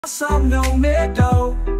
Some no meadow.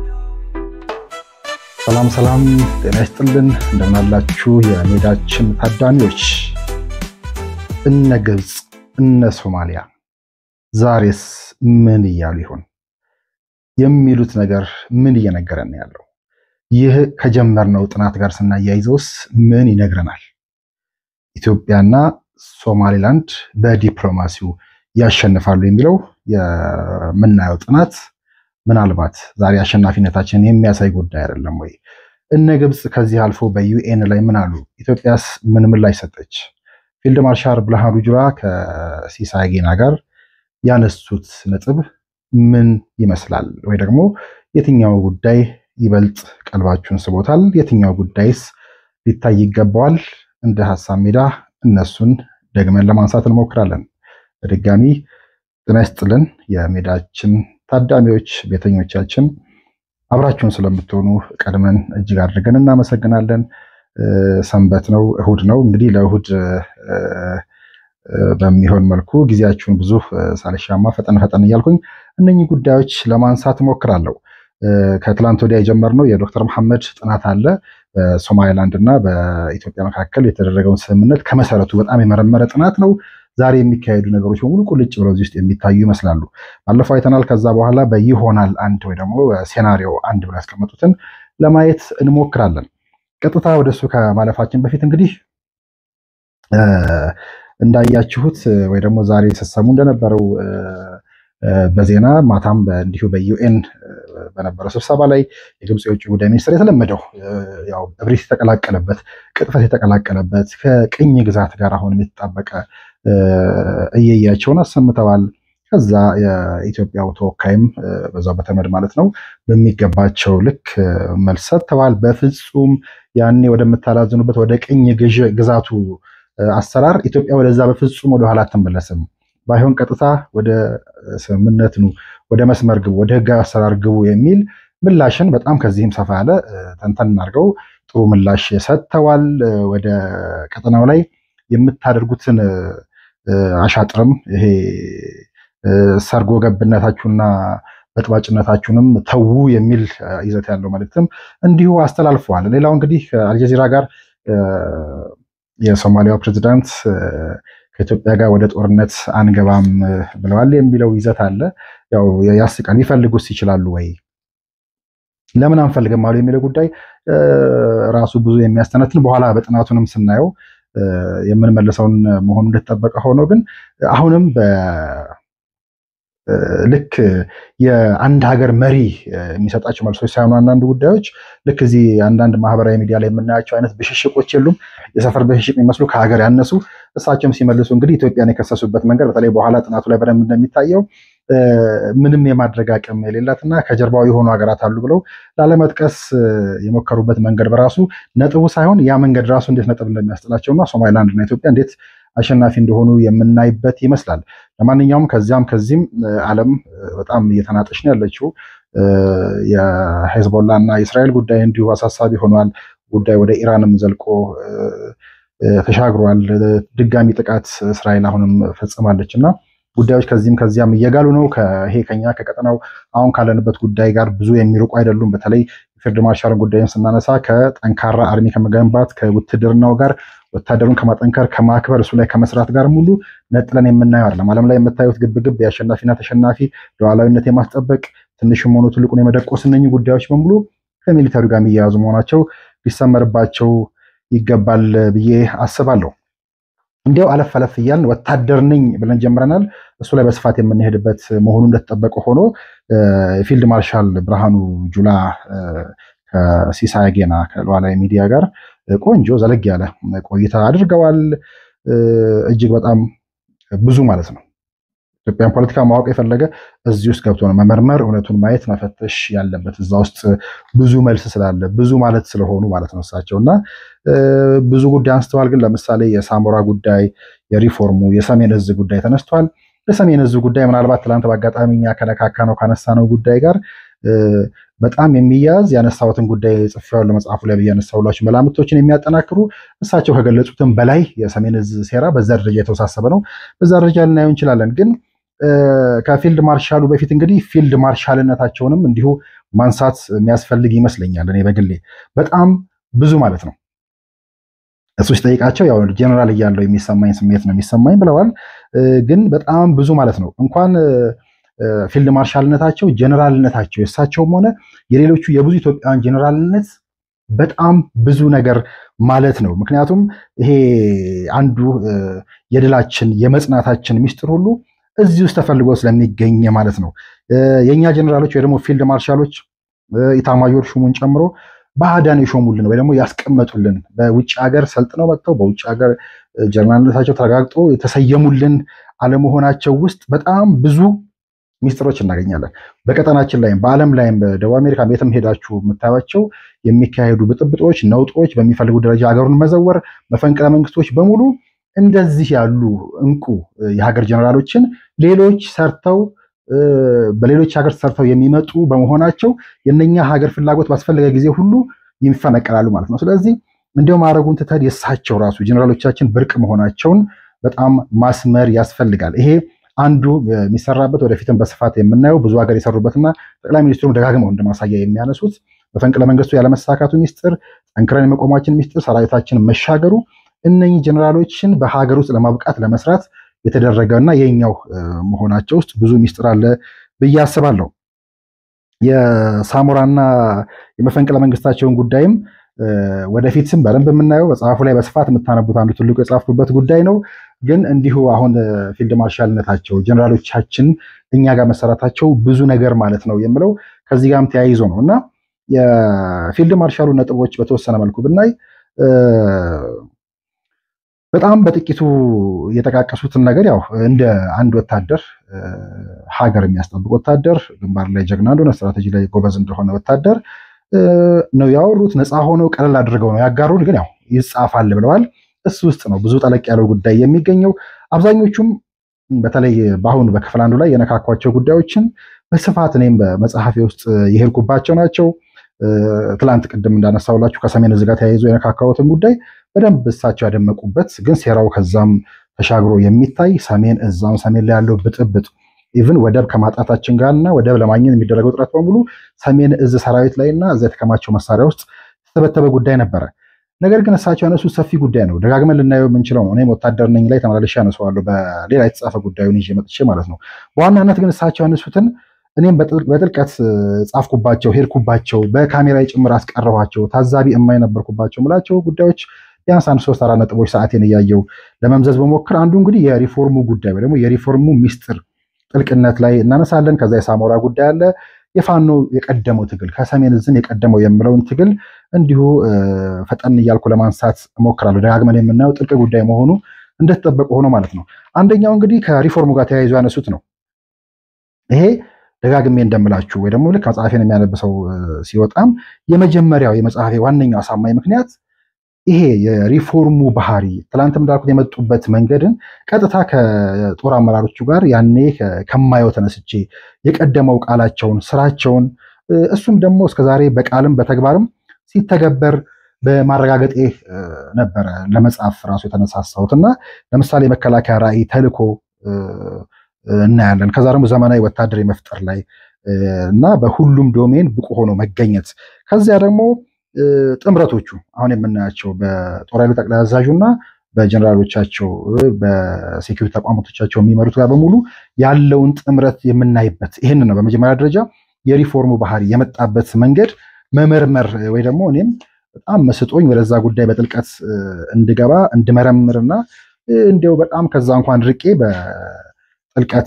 ሰላም ሰላም፣ ጤና ይስጥልን እንደምናላችሁ የሜዳችን ታዳሚዎች። እነ ግብፅ እነ ሶማሊያ ዛሬስ ምን እያሉ ይሆን? የሚሉት ነገር ምን እየነገረን ያለው? ይህ ከጀመርነው ጥናት ጋር ስናያይዘውስ ምን ይነግረናል? ኢትዮጵያና ሶማሊላንድ በዲፕሎማሲው ያሸንፋሉ የሚለው የምናየው ጥናት ምናልባት ዛሬ አሸናፊነታችንን የሚያሳይ ጉዳይ አይደለም ወይ? እነ ግብፅ ከዚህ አልፎ በዩኤን ላይ ምን አሉ? ኢትዮጵያስ ምን ምላሽ ሰጠች? ፊልድ ማርሻል ብርሃኑ ጁላ ከሲሳይ ጌና ጋር ያነሱት ነጥብ ምን ይመስላል? ወይ ደግሞ የትኛው ጉዳይ ይበልጥ ቀልባችሁን ስቦታል? የትኛው ጉዳይስ ሊታይ ይገባዋል? እንደ ሀሳብ ሜዳ እነሱን ደግመን ለማንሳት እንሞክራለን። በድጋሚ ጤና ይስጥልን የሜዳችን ታዳሚዎች ቤተኞቻችን አብራችሁን ስለምትሆኑ ቀድመን እጅግ አድርገን እናመሰግናለን። ሰንበት ነው፣ እሁድ ነው። እንግዲህ ለእሁድ በሚሆን መልኩ ጊዜያችሁን ብዙ ሳልሻማ ፈጠን ፈጠን እያልኩኝ እነኚህ ጉዳዮች ለማንሳት እሞክራለሁ። ከትላንት ወዲያ የጀመርነው የዶክተር መሐመድ ጥናት አለ። በሶማሊላንድ እና በኢትዮጵያ መካከል የተደረገውን ስምምነት ከመሰረቱ በጣም የመረመረ ጥናት ነው። ዛሬ የሚካሄዱ ነገሮች በሙሉ ቁልጭ ብለው እዚህ ውስጥ የሚታዩ ይመስላሉ። ባለፈው አይተናል። ከዛ በኋላ በይሆናል አንድ ወይ ደግሞ በሴናሪዮ አንድ ብለው ያስቀመጡትን ለማየት እንሞክራለን። ቀጥታ ወደሱ ከማለፋችን በፊት እንግዲህ እንዳያችሁት ወይ ደግሞ ዛሬ ስትሰሙ እንደነበረው በዜና ማታም እንዲሁ በዩኤን በነበረው ስብሰባ ላይ የግብፅ የውጭ ጉዳይ ሚኒስትር የተለመደው ያው እብሪት የተቀላቀለበት ቅጥፈት የተቀላቀለበት ከቅኝ ግዛት ጋር አሁን የተጣበቀ እየያቸውን አሰምተዋል። ከዛ የኢትዮጵያው ተወካይም በዛው በተመድ ማለት ነው በሚገባቸው ልክ መልስ ሰጥተዋል። በፍጹም ያኔ ወደምታላዝኑበት ወደ ቅኝ ግዛቱ አሰራር ኢትዮጵያ ወደዛ በፍጹም ወደኋላ አትመለስም። ባይሆን ቀጥታ ወደ ስምምነት ኑ፣ ወደ መስመር ግቡ፣ ወደ ህጋዊ አሰራር ግቡ የሚል ምላሽን በጣም ከዚህም ሰፋ ያለ ተንተን አድርገው ጥሩ ምላሽ ሰጥተዋል። ወደ ቀጠናው ላይ የምታደርጉትን አሻጥርም ይሄ ሰርጎ ገብነታችሁና በጥባጭነታችሁንም ተዉ የሚል ይዘት ያለው መልእክትም እንዲሁ አስተላልፈዋል። ሌላው እንግዲህ ከአልጀዚራ ጋር የሶማሊያው ፕሬዚዳንት ከኢትዮጵያ ጋር ወደ ጦርነት አንገባም ብለዋል የሚለው ይዘት አለ። ያው ያስቃል። ሊፈልጉስ ይችላሉ ወይ ለምን አንፈልግም አሉ የሚለው ጉዳይ ራሱ ብዙ የሚያስተነትን በኋላ በጥናቱንም ስናየው የምንመልሰውን መሆኑ እንደተጠበቀ ሆኖ ግን አሁንም ልክ የአንድ ሀገር መሪ የሚሰጣቸው መልሶች ሳይሆኑ አንዳንድ ጉዳዮች ልክ እዚህ አንዳንድ ማህበራዊ ሚዲያ ላይ የምናያቸው አይነት ብሽሽቆች የሉም። የሰፈር ብሽሽቅ የሚመስሉ ከሀገር ያነሱ እሳቸውም ሲመልሱ እንግዲህ ኢትዮጵያን የከሰሱበት መንገድ በተለይ በኋላ ጥናቱ ላይ በደንብ እንደሚታየው ምንም የማድረግ አቅም የሌላትና ከጀርባው የሆኑ ሀገራት አሉ ብለው ላለመጥቀስ የሞከሩበት መንገድ በራሱ ነጥቡ ሳይሆን ያ መንገድ ራሱ እንዴት ነጥብ እንደሚያስጥላቸውና ሶማሊላንድ እና ኢትዮጵያ እንዴት አሸናፊ እንደሆኑ የምናይበት ይመስላል። ለማንኛውም ከዚያም ከዚህም ዓለም በጣም እየተናጠች ነው ያለችው። የሄዝቦላ እና የእስራኤል ጉዳይ እንዲሁ አሳሳቢ ሆኗል። ጉዳይ ወደ ኢራንም ዘልቆ ተሻግሯል። ድጋሚ ጥቃት እስራኤል አሁንም ፈጽማለች እና ጉዳዮች ከዚህም ከዚያም እየጋሉ ነው። ይሄ ከኛ ከቀጠናው አሁን ካለንበት ጉዳይ ጋር ብዙ የሚርቁ አይደሉም። በተለይ ፊልድ ማርሻልን ጉዳይን ስናነሳ ከጠንካራ አርሚ ከመገንባት ከውትድርናው ጋር ወታደሩን ከማጠንከር ከማክበር እሱ ላይ ከመስራት ጋር ሙሉ ነጥለን የምናየው አይደለም። ዓለም ላይ የምታዩት ግብግብ የአሸናፊና ተሸናፊ ሉዓላዊነት የማስጠበቅ ትንሽም ሆኑ ትልቁን የመደቆስ እነኚህ ጉዳዮች በሙሉ ከሚሊተሪ ጋር የሚያያዙ መሆናቸው ሊሰመርባቸው ይገባል ብዬ አስባለሁ። እንዲያው አለፍ አለፍ እያልን ወታደር ነኝ ብለን ጀምረናል። እሱ ላይ በስፋት የምንሄድበት መሆኑ እንደተጠበቀ ሆኖ የፊልድ ማርሻል ብርሃኑ ጁላ ከሲሳይ ጌና ከሉዓላዊ ሚዲያ ጋር ቆንጆ ዘለግ ያለ ቆይታ አድርገዋል። እጅግ በጣም ብዙ ማለት ነው። ኢትዮጵያን ፖለቲካ ማወቅ የፈለገ እዚህ ውስጥ ገብቶ ነው መመርመር፣ እውነቱን ማየት መፈተሽ ያለበት። እዛ ውስጥ ብዙ መልስ ስላለ ብዙ ማለት ስለሆኑ ማለት ነው እሳቸው እና ብዙ ጉዳይ አንስተዋል። ግን ለምሳሌ የሳሞራ ጉዳይ፣ የሪፎርሙ፣ የሰሜን እዝ ጉዳይ ተነስቷል። የሰሜን እዝ ጉዳይ ምናልባት ትላንት በአጋጣሚ እኛ ከነካካ ነው ካነሳነው ጉዳይ ጋር በጣም የሚያዝ ያነሳሁትን ጉዳይ ጽፌዋለሁ መጽሐፉ ላይ ብዬ ያነሳሁላችሁ መላምቶችን የሚያጠናክሩ እሳቸው ከገለጹትም በላይ የሰሜን እዝ ሴራ በዛ ደረጃ የተወሳሰበ ነው። በዛ ደረጃ ልናየው እንችላለን። ግን ከፊልድ ማርሻሉ በፊት እንግዲህ ፊልድ ማርሻልነታቸውንም እንዲሁ ማንሳት የሚያስፈልግ ይመስለኛል። እኔ በግሌ በጣም ብዙ ማለት ነው። እሱ ሲጠይቃቸው ያው ጀነራል እያለው የሚሰማኝ ስሜት ነው የሚሰማኝ ብለዋል። ግን በጣም ብዙ ማለት ነው። እንኳን ፊልድ ማርሻልነታቸው ጀነራልነታቸው የእሳቸውም ሆነ የሌሎቹ የብዙ ኢትዮጵያውያን ጀነራልነት በጣም ብዙ ነገር ማለት ነው። ምክንያቱም ይሄ አንዱ የድላችን የመጽናታችን ሚስጥር ሁሉ እዚህ ውስጥ ተፈልጎ ስለሚገኝ ማለት ነው። የእኛ ጀነራሎች ወይ ደግሞ ፊልድ ማርሻሎች ኢታማዦር ሹሙን ጨምሮ ባዕዳን የሾሙልን ወይ ደግሞ ያስቀመጡልን በውጭ ሀገር ሰልጥነው መጥተው በውጭ ሀገር ጀነራልነታቸው ተረጋግጦ የተሰየሙልን አለመሆናቸው ውስጥ በጣም ብዙ ሚስጥሮች እናገኛለን። በቀጠናችን ላይም በዓለም ላይም በደቡብ አሜሪካ የትም ሄዳችሁ የምታዩቸው የሚካሄዱ ብጥብጦች፣ ነውጦች፣ በሚፈልጉ ደረጃ ሀገሩን መዘወር፣ መፈንቅለ መንግስቶች በሙሉ እንደዚህ ያሉ እንቁ የሀገር ጀነራሎችን ሌሎች ሰርተው በሌሎች ሀገር ሰርተው የሚመጡ በመሆናቸው የነኛ ሀገር ፍላጎት ባስፈለገ ጊዜ ሁሉ ይፈነቀላሉ ማለት ነው። ስለዚህ እንዲያውም ማድረጉን ትተን የእሳቸው ራሱ ጀነራሎቻችን ብርቅ መሆናቸውን በጣም ማስመር ያስፈልጋል። ይሄ አንዱ የሚሰራበት ወደፊትም በስፋት የምናየው ብዙ ሀገር የሰሩበትና ጠቅላይ ሚኒስትሩም ደጋግመው እንደማሳያ የሚያነሱት በፈንቅለ መንግስቱ ያለመሳካቱ ሚስጥር፣ ጠንክረን የመቆማችን ሚስጥር፣ ሰራዊታችን መሻገሩ እነኚህ ጀነራሎችን በሀገር ውስጥ ለማብቃት ለመስራት የተደረገ እና የኛው መሆናቸው ውስጥ ብዙ ሚስጥር አለ ብዬ አስባለሁ። የሳሞራና የመፈንቅለ መንግስታቸውን ጉዳይም ወደፊትም በደንብ የምናየው መጽሐፉ ላይ በስፋት የምታነቡት አንዱ ትልቁ የጻፍኩበት ጉዳይ ነው። ግን እንዲሁ አሁን ፊልድ ማርሻልነታቸው ጀነራሎቻችን እኛ ጋር መሰራታቸው ብዙ ነገር ማለት ነው የምለው ከዚህ ጋርም ተያይዞ ነው እና የፊልድ ማርሻሉ ነጥቦች በተወሰነ መልኩ ብናይ በጣም በጥቂቱ የጠቃቀሱትን ነገር ያው እንደ አንድ ወታደር ሀገር የሚያስጠብቅ ወታደር ግንባር ላይ ጀግና እንደሆነ ስትራቴጂ ላይ ጎበዝ እንደሆነ ወታደር ነው ያወሩት። ነፃ ሆነው ቀለል አድርገው ነው ያጋሩን። ግን ያው ይጻፋል ብለዋል። እሱ ውስጥ ነው ብዙ ጠለቅ ያለው ጉዳይ የሚገኘው። አብዛኞቹም በተለይ በአሁኑ በክፍል አንዱ ላይ የነካኳቸው ጉዳዮችን በስፋት እኔም በመጽሐፌ ውስጥ የሄድኩባቸው ናቸው። ትላንት ቅድም እንዳነሳውላችሁ ከሰሜን እዝ ጋር ተያይዞ የነካካሁትን ጉዳይ በደንብ እሳቸው ያደመቁበት ግን ሴራው ከዛም ተሻግሮ የሚታይ ሰሜን እዛም ሰሜን ላይ ያለው ብጥብጥ ኢቭን ወደብ ከማጣታችን ጋር እና ወደብ ለማግኘት የሚደረገው ጥረት በሙሉ ሰሜን እዝ ሰራዊት ላይ እና እዛ የተከማቸው መሳሪያ ውስጥ የተተበተበ ጉዳይ ነበረ። ነገር ግን እሳቸው ያነሱት ሰፊ ጉዳይ ነው። ደጋግመን ልናየው የምንችለው ነው። እኔም ወታደር ነኝ ላይ ተመላለሻ ያነሰዋለሁ በሌላ የተጻፈ ጉዳዩን ይዤ መጥቼ ማለት ነው። በዋናነት ግን እሳቸው ያነሱትን እኔም በጥልቀት ጻፍኩባቸው፣ ሄድኩባቸው፣ በካሜራ ጭምር አስቀረኋቸው፣ ታዛቢ የማይነበርኩባቸው ምላቸው ጉዳዮች ቢያንስ አንድ ሶስት አራት ነጥቦች ሰዓቴን እያየው ለመምዘዝ በሞክር አንዱ እንግዲህ የሪፎርሙ ጉዳይ ወይ ደግሞ የሪፎርሙ ሚስጥር ጥልቅነት ላይ እናነሳለን። ከዛ የሳሞራ ጉዳይ አለ። የፋኖ የቀደመው ትግል ከሰሜን እዝም የቀደመው የምለውን ትግል እንዲሁ ፈጠን እያልኩ ለማንሳት እሞክራለሁ። ደጋግመን የምናየው ጥልቅ ጉዳይ መሆኑ እንደተጠበቀ ሆኖ ማለት ነው። አንደኛው እንግዲህ ከሪፎርሙ ጋር ተያይዞ ያነሱት ነው። ይሄ ደጋግሜ እንደምላችሁ ወይ ደግሞ ልክ መጽሐፌን የሚያነብሰው ሲወጣም የመጀመሪያው የመጽሐፌ ዋነኛው አሳማኝ ምክንያት ይሄ የሪፎርሙ ባህሪ ትላንትም እንዳልኩት የመጡበት መንገድን ቀጥታ ከጦር አመራሮቹ ጋር ያኔ ከማየው ተነስቼ የቀደመው ቃላቸውን፣ ስራቸውን እሱም ደግሞ እስከዛሬ በቃልም በተግባርም ሲተገበር በማረጋገጤ ነበረ ለመጻፍ ራሱ የተነሳሳሁት እና ለምሳሌ የመከላከያ ራዕይ ተልዕኮ እናያለን። ከዛ ደግሞ ዘመናዊ ወታደር የመፍጠር ላይ እና በሁሉም ዶሜን ብቁ ሆኖ መገኘት ከዚያ ደግሞ ጥምረቶቹ አሁን የምናያቸው በጦር ኃይሉ ጠቅላይ አዛዡ እና በጀነራሎቻቸው በሴኪሪቲ ተቋማቶቻቸው የሚመሩት ጋር በሙሉ ያለውን ጥምረት የምናይበት ይህን ነው። በመጀመሪያ ደረጃ የሪፎርሙ ባህሪ የመጣበት መንገድ መመርመር ወይ ደግሞ እኔም በጣም መስጦኝ ወደዛ ጉዳይ በጥልቀት እንድገባ እንድመረምርና እንዲያው በጣም ከዛ እንኳን ርቄ በጥልቀት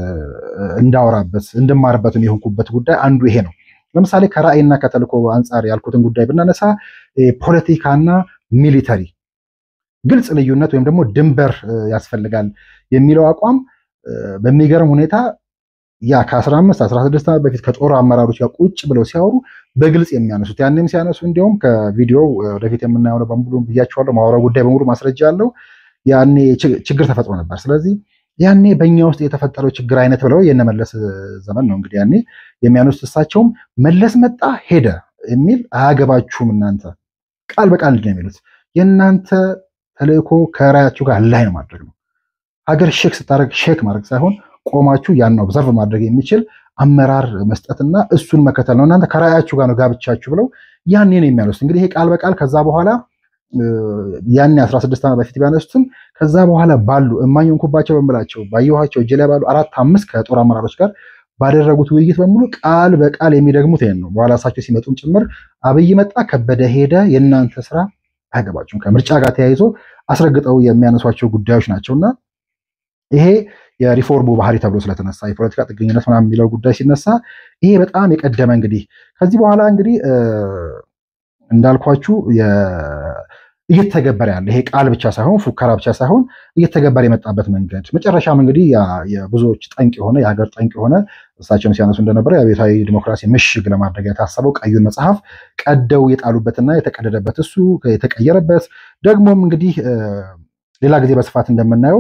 እንዳወራበት እንድማርበትም የሆንኩበት ጉዳይ አንዱ ይሄ ነው። ለምሳሌ ከራዕይና ከተልእኮ አንጻር ያልኩትን ጉዳይ ብናነሳ ፖለቲካና ሚሊተሪ ግልጽ ልዩነት ወይም ደግሞ ድንበር ያስፈልጋል የሚለው አቋም በሚገርም ሁኔታ ያ ከ15 16 ዓመት በፊት ከጦር አመራሮች ጋር ቁጭ ብለው ሲያወሩ በግልጽ የሚያነሱት ያንም ሲያነሱ እንዲሁም ከቪዲዮው ወደፊት የምናየው ነው በሙሉ ብያቸዋለሁ። ማውራው ጉዳይ በሙሉ ማስረጃ አለው። ያኔ ችግር ተፈጥሮ ነበር። ስለዚህ ያኔ በእኛ ውስጥ የተፈጠረው ችግር አይነት ብለው የነመለስ ዘመን ነው እንግዲህ ያኔ የሚያነሱት እሳቸውም መለስ መጣ ሄደ የሚል አያገባችሁም እናንተ ቃል በቃል እንዲህ ነው የሚሉት የእናንተ ተልእኮ ከራያችሁ ጋር ላይ ነው ማድረግ ነው። ሀገር ሼክ ስታደርግ ሼክ ማድረግ ሳይሆን ቆማችሁ ያን ኦብዘርቭ ማድረግ የሚችል አመራር መስጠትና እሱን መከተል ነው። እናንተ ከራእያችሁ ጋር ነው ጋብቻችሁ ብለው ያኔ ነው የሚያነሱት። እንግዲህ ይሄ ቃል በቃል ከዛ በኋላ ያኔ 16 ዓመት በፊት ቢያነሱትም ከዛ በኋላ ባሉ እማኝ ሆንኩባቸው በምላቸው ባየኋቸው እጅ ላይ ባሉ አራት አምስት ከጦር አመራሮች ጋር ባደረጉት ውይይት በሙሉ ቃል በቃል የሚደግሙት ይሄን ነው። በኋላ እሳቸው ሲመጡም ጭምር አብይ መጣ፣ ከበደ ሄደ፣ የእናንተ ስራ አያገባችሁም፣ ከምርጫ ጋር ተያይዞ አስረግጠው የሚያነሷቸው ጉዳዮች ናቸውና ይሄ የሪፎርሙ ባህሪ ተብሎ ስለተነሳ የፖለቲካ ጥገኝነት ምናምን የሚለው ጉዳይ ሲነሳ ይሄ በጣም የቀደመ እንግዲህ ከዚህ በኋላ እንግዲህ እንዳልኳችሁ እየተገበረ ያለ ይሄ ቃል ብቻ ሳይሆን ፉከራ ብቻ ሳይሆን እየተገበረ የመጣበት መንገድ መጨረሻም እንግዲህ የብዙዎች ጠንቅ የሆነ የሀገር ጠንቅ የሆነ እሳቸውም ሲያነሱ እንደነበረ የአብዮታዊ ዲሞክራሲ ምሽግ ለማድረግ የታሰበው ቀዩን መጽሐፍ ቀደው የጣሉበትና የተቀደደበት እሱ የተቀየረበት ደግሞም እንግዲህ ሌላ ጊዜ በስፋት እንደምናየው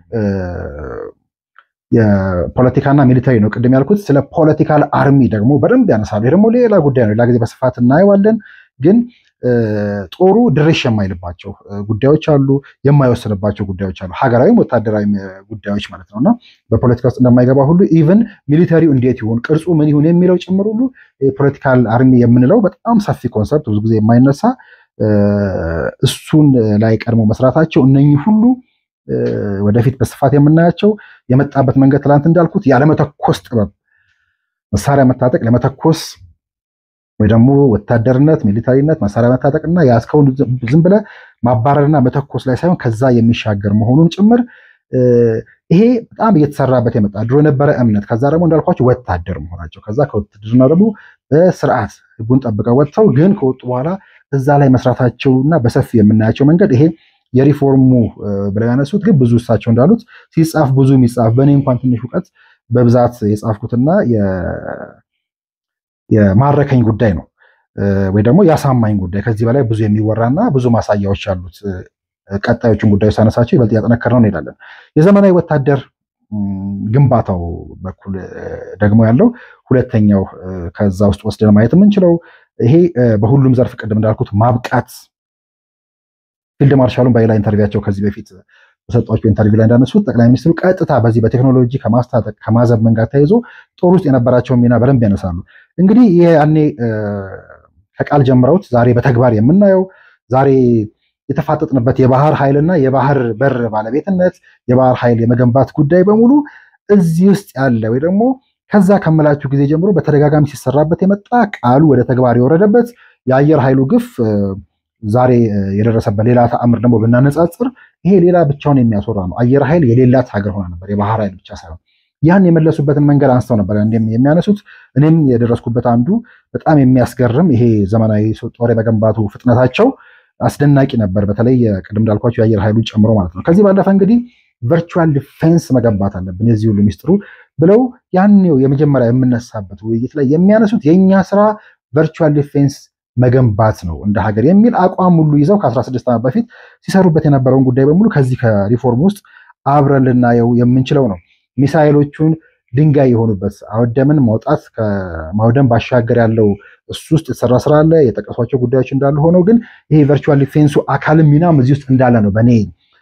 የፖለቲካና ሚሊታሪ ነው ቅድም ያልኩት። ስለ ፖለቲካል አርሚ ደግሞ በደንብ ያነሳሉ። ይህ ደግሞ ሌላ ጉዳይ ነው፣ ሌላ ጊዜ በስፋት እናየዋለን። ግን ጦሩ ድርሽ የማይልባቸው ጉዳዮች አሉ፣ የማይወስንባቸው ጉዳዮች አሉ፣ ሀገራዊም ወታደራዊ ጉዳዮች ማለት ነው እና በፖለቲካ ውስጥ እንደማይገባ ሁሉ ኢቨን ሚሊተሪው እንዴት ይሁን ቅርጹ ምን ይሁን የሚለው ጭምር ሁሉ ፖለቲካል አርሚ የምንለው በጣም ሰፊ ኮንሰፕት ብዙ ጊዜ የማይነሳ እሱን ላይ ቀድሞ መስራታቸው እነኚህ ሁሉ ወደፊት በስፋት የምናያቸው የመጣበት መንገድ ትላንት እንዳልኩት ያለመተኮስ ጥበብ መሳሪያ መታጠቅ ለመተኮስ ወይ ደግሞ ወታደርነት ሚሊታሪነት መሳሪያ መታጠቅ እና የያዝከውን ዝም ብለህ ማባረርና መተኮስ ላይ ሳይሆን ከዛ የሚሻገር መሆኑን ጭምር ይሄ በጣም እየተሰራበት የመጣ ድሮ የነበረ እምነት ከዛ ደግሞ እንዳልኳቸው ወታደር መሆናቸው ከዛ ከውትድርና ደግሞ በስርዓት ህጉን ጠብቀው ወጥተው ግን ከወጡ በኋላ እዛ ላይ መስራታቸውና በሰፊ የምናያቸው መንገድ ይሄ የሪፎርሙ ብለው ያነሱት ግን ብዙ እሳቸው እንዳሉት ሲጻፍ ብዙ የሚጻፍ በእኔ እንኳን ትንሽ እውቀት በብዛት የጻፍኩትና የማረከኝ ጉዳይ ነው ወይ ደግሞ ያሳማኝ ጉዳይ ከዚህ በላይ ብዙ የሚወራና ብዙ ማሳያዎች ያሉት ቀጣዮቹን ጉዳዮች ሳነሳቸው ይበልጥ እያጠነከርነው እንሄዳለን። የዘመናዊ ወታደር ግንባታው በኩል ደግሞ ያለው ሁለተኛው ከዛ ውስጥ ወስደን ማየት የምንችለው ይሄ በሁሉም ዘርፍ ቅድም እንዳልኩት ማብቃት ፊልድ ማርሻሉን በሌላ ኢንተርቪያቸው ከዚህ በፊት በሰጧቸው ኢንተርቪው ላይ እንዳነሱት ጠቅላይ ሚኒስትሩ ቀጥታ በዚህ በቴክኖሎጂ ከማስታጠቅ ከማዘመን ጋር ተያይዞ ጦር ውስጥ የነበራቸውን ሚና በደንብ ያነሳሉ። እንግዲህ ይህ ያኔ ከቃል ጀምረውት ዛሬ በተግባር የምናየው ዛሬ የተፋጠጥንበት የባህር ኃይልና የባህር በር ባለቤትነት የባህር ኃይል የመገንባት ጉዳይ በሙሉ እዚህ ውስጥ ያለ ወይ ደግሞ ከዛ ከምላችሁ ጊዜ ጀምሮ በተደጋጋሚ ሲሰራበት የመጣ ቃሉ ወደ ተግባር የወረደበት የአየር ኃይሉ ግፍ ዛሬ የደረሰበት ሌላ ተአምር ደግሞ ብናነጻጽር ይሄ ሌላ ብቻውን የሚያስወራ ነው። አየር ኃይል የሌላት ሀገር ሆና ነበር፣ የባህር ኃይል ብቻ ሳይሆን ያን የመለሱበትን መንገድ አንስተው ነበር የሚያነሱት። እኔም የደረስኩበት አንዱ በጣም የሚያስገርም ይሄ ዘመናዊ ጦር የመገንባቱ ፍጥነታቸው አስደናቂ ነበር። በተለይ ቅድም እንዳልኳቸው የአየር ኃይሉን ጨምሮ ማለት ነው። ከዚህ ባለፈ እንግዲህ ቨርቹዋል ዲፌንስ መገንባት አለብን የዚህ ሁሉ ሚስጥሩ ብለው ያኔው የመጀመሪያ የምነሳበት ውይይት ላይ የሚያነሱት የእኛ ስራ ቨርቹዋል ዲፌንስ መገንባት ነው እንደ ሀገር የሚል አቋም ሁሉ ይዘው ከ16 ዓመት በፊት ሲሰሩበት የነበረውን ጉዳይ በሙሉ ከዚህ ከሪፎርም ውስጥ አብረን ልናየው የምንችለው ነው። ሚሳይሎቹን ድንጋይ የሆኑበት አወደምን ማውጣት ከማውደም ባሻገር ያለው እሱ ውስጥ የተሰራ ስራ አለ። የጠቀሷቸው ጉዳዮች እንዳሉ ሆነው ግን ይሄ ቨርቹዋል ዲፌንሱ አካልም ሚናም እዚህ ውስጥ እንዳለ ነው በእኔ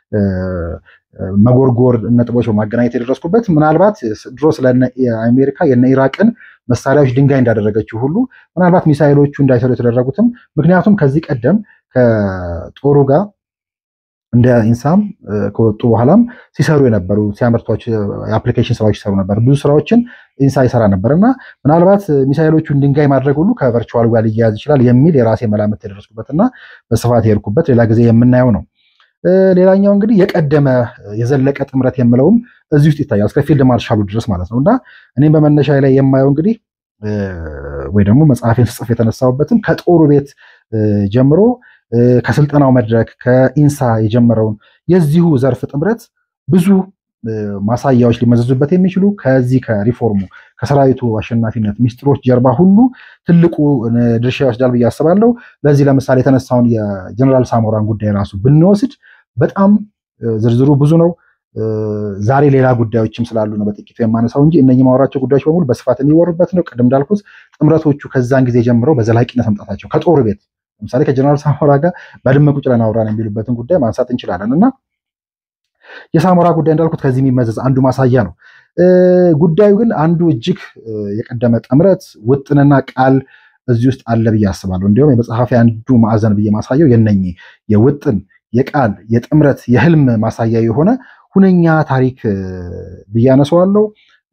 መጎርጎር ነጥቦች በማገናኘት የደረስኩበት። ምናልባት ድሮ ስለ አሜሪካ የነ ኢራቅን መሳሪያዎች ድንጋይ እንዳደረገችው ሁሉ ምናልባት ሚሳይሎቹ እንዳይሰሩ የተደረጉትም ምክንያቱም ከዚህ ቀደም ከጦሩ ጋር እንደ ኢንሳም ከወጡ በኋላም ሲሰሩ የነበሩ ሲያመርቷቸው የአፕሊኬሽን ስራዎች ይሰሩ ነበር። ብዙ ስራዎችን ኢንሳ ይሰራ ነበር እና ምናልባት ሚሳይሎቹን ድንጋይ ማድረግ ሁሉ ከቨርቹዋል ጋር ሊያያዝ ይችላል የሚል የራሴ መላምት የደረስኩበትና በስፋት የሄድኩበት ሌላ ጊዜ የምናየው ነው። ሌላኛው እንግዲህ የቀደመ የዘለቀ ጥምረት የምለውም እዚህ ውስጥ ይታያል እስከ ፊልድ ማርሻሉ ድረስ ማለት ነው እና እኔም በመነሻ ላይ የማየው እንግዲህ ወይ ደግሞ መጽሐፌን ስጽፍ የተነሳሁበትም ከጦሩ ቤት ጀምሮ ከስልጠናው መድረክ ከኢንሳ የጀመረውን የዚሁ ዘርፍ ጥምረት ብዙ ማሳያዎች ሊመዘዙበት የሚችሉ ከዚህ ከሪፎርሙ ከሰራዊቱ አሸናፊነት ሚስጥሮች ጀርባ ሁሉ ትልቁ ድርሻ ይወስዳል ብዬ አስባለሁ። ለዚህ ለምሳሌ የተነሳውን የጀነራል ሳሞራን ጉዳይ ራሱ ብንወስድ በጣም ዝርዝሩ ብዙ ነው። ዛሬ ሌላ ጉዳዮችም ስላሉ ነው በጥቂቱ የማነሳው እንጂ እነኚህ ማወራቸው ጉዳዮች በሙሉ በስፋት የሚወሩበት ነው። ቅድም እንዳልኩት ጥምረቶቹ ከዛን ጊዜ ጀምረው በዘላቂነት መምጣታቸው ከጦር ቤት ለምሳሌ ከጀነራል ሳሞራ ጋር በድመ ቁጭ ብለን አወራን የሚሉበትን ጉዳይ ማንሳት እንችላለን እና የሳሞራ ጉዳይ እንዳልኩት ከዚህ የሚመዘዝ አንዱ ማሳያ ነው። ጉዳዩ ግን አንዱ እጅግ የቀደመ ጥምረት ውጥንና ቃል እዚህ ውስጥ አለ ብዬ አስባለሁ። እንዲሁም የመጽሐፊ አንዱ ማዕዘን ብዬ ማሳየው የነኚህ የውጥን የቃል የጥምረት የህልም ማሳያ የሆነ ሁነኛ ታሪክ ብዬ አነሳዋለሁ።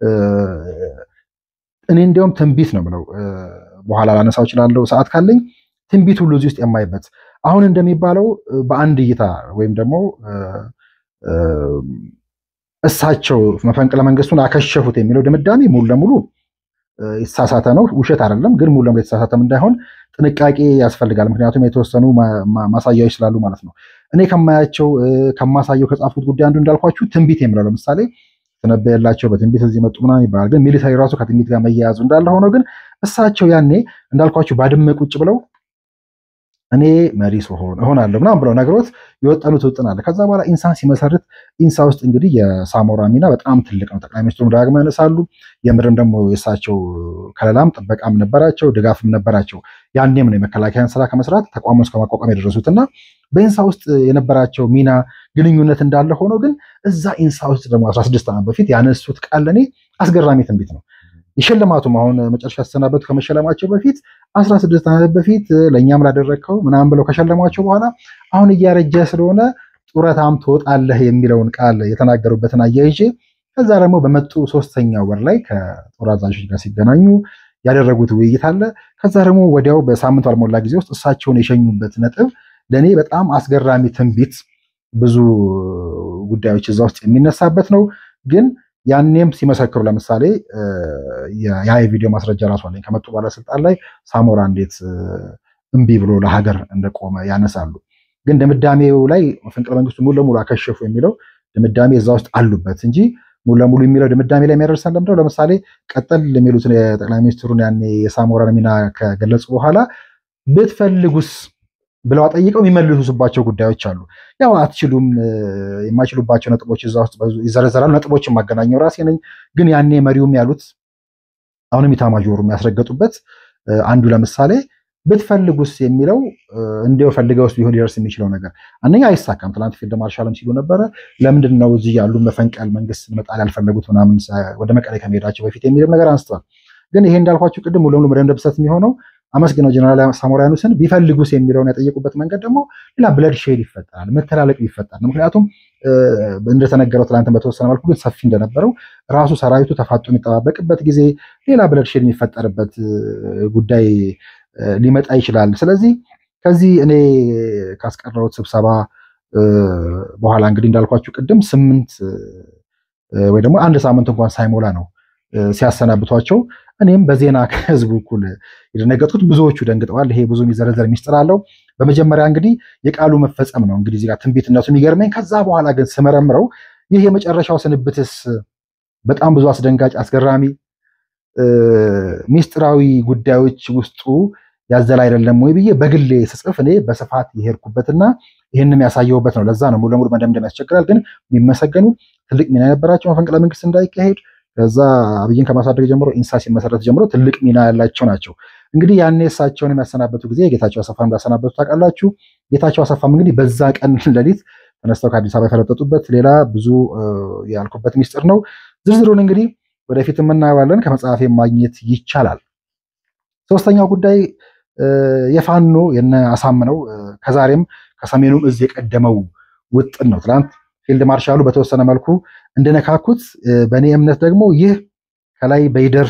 እኔ እንዲያውም ትንቢት ነው ብለው በኋላ ላነሳው እችላለሁ ሰዓት ካለኝ ትንቢት ሁሉ እዚህ ውስጥ የማይበት አሁን እንደሚባለው በአንድ እይታ ወይም ደግሞ እሳቸው መፈንቅለ መንግስቱን አከሸፉት የሚለው ድምዳሜ ሙሉ ለሙሉ የተሳሳተ ነው። ውሸት አይደለም፣ ግን ሙሉ ለሙሉ የተሳሳተም እንዳይሆን ጥንቃቄ ያስፈልጋል። ምክንያቱም የተወሰኑ ማሳያዎች ስላሉ ማለት ነው። እኔ ከማያቸው ከማሳየው ከጻፍኩት ጉዳይ አንዱ እንዳልኳችሁ ትንቢት የሚለው ለምሳሌ ተነበየላቸው በትንቢት እዚህ መጡ ምናምን ይባላል። ግን ሚሊታሪ ራሱ ከትንቢት ጋር መያያዙ እንዳለ ሆኖ ግን እሳቸው ያኔ እንዳልኳችሁ ባድመ ቁጭ ብለው እኔ መሪ ስሆን እሆናለሁ ምናምን ብለው ነገሮት የወጠኑት ውጥን አለ። ከዛ በኋላ ኢንሳን ሲመሰርት ኢንሳ ውስጥ እንግዲህ የሳሞራ ሚና በጣም ትልቅ ነው። ጠቅላይ ሚኒስትሩ ደጋግመው ያነሳሉ። የምድርም ደግሞ የእሳቸው ከለላም ጥበቃም ነበራቸው፣ ድጋፍም ነበራቸው። ያኔም ነው የመከላከያን ስራ ከመስራት ተቋሙን እስከ ማቋቋም የደረሱት እና በኢንሳ ውስጥ የነበራቸው ሚና ግንኙነት እንዳለ ሆኖ ግን እዛ ኢንሳ ውስጥ ደግሞ 16 ዓመት በፊት ያነሱት ቃል ለእኔ አስገራሚ ትንቢት ነው። የሽልማቱም አሁን መጨረሻ ያሰናበቱ ከመሸለማቸው በፊት 16 ዓመት በፊት ለእኛም ላደረግከው ምናምን ብለው ከሸለሟቸው በኋላ አሁን እያረጀ ስለሆነ ጡረታም ትወጣለህ የሚለውን ቃል የተናገሩበትን አያይዤ ከዛ ደግሞ በመጡ ሶስተኛው ወር ላይ ከጦር አዛዦች ጋር ሲገናኙ ያደረጉት ውይይት አለ። ከዛ ደግሞ ወዲያው በሳምንቱ አልሞላ ጊዜ ውስጥ እሳቸውን የሸኙበት ነጥብ ለእኔ በጣም አስገራሚ ትንቢት፣ ብዙ ጉዳዮች እዛ ውስጥ የሚነሳበት ነው ግን ያኔም ሲመሰክሩ ለምሳሌ ያ የቪዲዮ ማስረጃ ራሱ አለኝ። ከመጡ ባለስልጣን ላይ ሳሞራ እንዴት እምቢ ብሎ ለሀገር እንደቆመ ያነሳሉ። ግን ድምዳሜው ላይ መፈንቅለ መንግስቱ ሙሉ ለሙሉ አከሸፉ የሚለው ድምዳሜ እዛ ውስጥ አሉበት እንጂ ሙሉ ለሙሉ የሚለው ድምዳሜ ላይ የሚያደርሰን ለምደው ለምሳሌ ቀጠል የሚሉትን የጠቅላይ ሚኒስትሩን ያኔ የሳሞራን ሚና ከገለጹ በኋላ ብትፈልጉስ ብለው ጠይቀው የሚመልሱባቸው ጉዳዮች አሉ። ያው አትችሉም የማይችሉባቸው ነጥቦች እዛ ውስጥ ይዘረዘራሉ። ነጥቦችን ማገናኘው ራሴ ነኝ። ግን ያኔ መሪውም ያሉት አሁንም ኢታማዦሩ የሚያስረገጡበት አንዱ ለምሳሌ ብትፈልጉስ የሚለው እንዲያው ፈልገውስ ቢሆን ሊደርስ የሚችለው ነገር አንደኛ አይሳካም። ትናንት ፊልድ ማርሻልም ሲሉ ነበረ። ለምንድን ነው እዚህ ያሉ መፈንቀል መንግስት መጣል ያልፈለጉት ምናምን ወደ መቀሌ ከመሄዳቸው በፊት የሚልም ነገር አንስተዋል። ግን ይሄ እንዳልኳቸው ቅድም ሙሉ ለሙሉ መደምደም ስህተት የሚሆነው አመስግነው ጀነራል ሳሞራ ያኑስን ቢፈልጉስ የሚለውን ያጠየቁበት መንገድ ደግሞ ሌላ ብለድ ሼድ ይፈጠራል፣ መተላለቅ ይፈጠራል። ምክንያቱም እንደተነገረው ትናንትን በተወሰነ መልኩ ግን ሰፊ እንደነበረው ራሱ ሰራዊቱ ተፋጦ የሚጠባበቅበት ጊዜ ሌላ ብለድ ሼድ የሚፈጠርበት ጉዳይ ሊመጣ ይችላል። ስለዚህ ከዚህ እኔ ካስቀረውት ስብሰባ በኋላ እንግዲህ እንዳልኳችሁ ቅድም ስምንት ወይ ደግሞ አንድ ሳምንት እንኳን ሳይሞላ ነው ሲያሰናብቷቸው እኔም በዜና ከህዝቡ እኩል የደነገጥኩት ብዙዎቹ ደንግጠዋል። ይሄ ብዙ የሚዘረዘር ሚስጥር አለው። በመጀመሪያ እንግዲህ የቃሉ መፈጸም ነው እንግዲህ እዚህ ጋር ትንቢትነቱ የሚገርመኝ። ከዛ በኋላ ግን ስመረምረው ይህ የመጨረሻው ስንብትስ በጣም ብዙ አስደንጋጭ፣ አስገራሚ ሚስጥራዊ ጉዳዮች ውስጡ ያዘለ አይደለም ወይ ብዬ በግሌ ስጽፍ እኔ በስፋት የሄድኩበትና ይህንም ያሳየውበት ነው። ለዛ ነው ሙሉ ለሙሉ መደምደም ያስቸግራል። ግን የሚመሰገኑ ትልቅ ሚና የነበራቸው መፈንቅለ መንግስት እንዳይካሄድ ከዛ አብይን ከማሳደግ ጀምሮ ኢንሳ ሲመሰረት ጀምሮ ትልቅ ሚና ያላቸው ናቸው። እንግዲህ ያኔ እሳቸውን የሚያሰናበቱ ጊዜ ጌታቸው አሰፋ እንዳሰናበቱ ታውቃላችሁ። ጌታቸው አሰፋም እንግዲህ በዛ ቀን ሌሊት ተነስተው ከአዲስ አበባ የፈረጠጡበት ሌላ ብዙ ያልኩበት ሚስጥር ነው። ዝርዝሩን እንግዲህ ወደፊት የምናየዋለን። ከመጽሐፌ ማግኘት ይቻላል። ሶስተኛው ጉዳይ የፋኖ የነ አሳምነው ከዛሬም ከሰሜኑም እዝ የቀደመው ውጥን ነው። ትናንት ፊልድ ማርሻሉ በተወሰነ መልኩ እንደነካኩት በእኔ እምነት ደግሞ ይህ ከላይ በይደር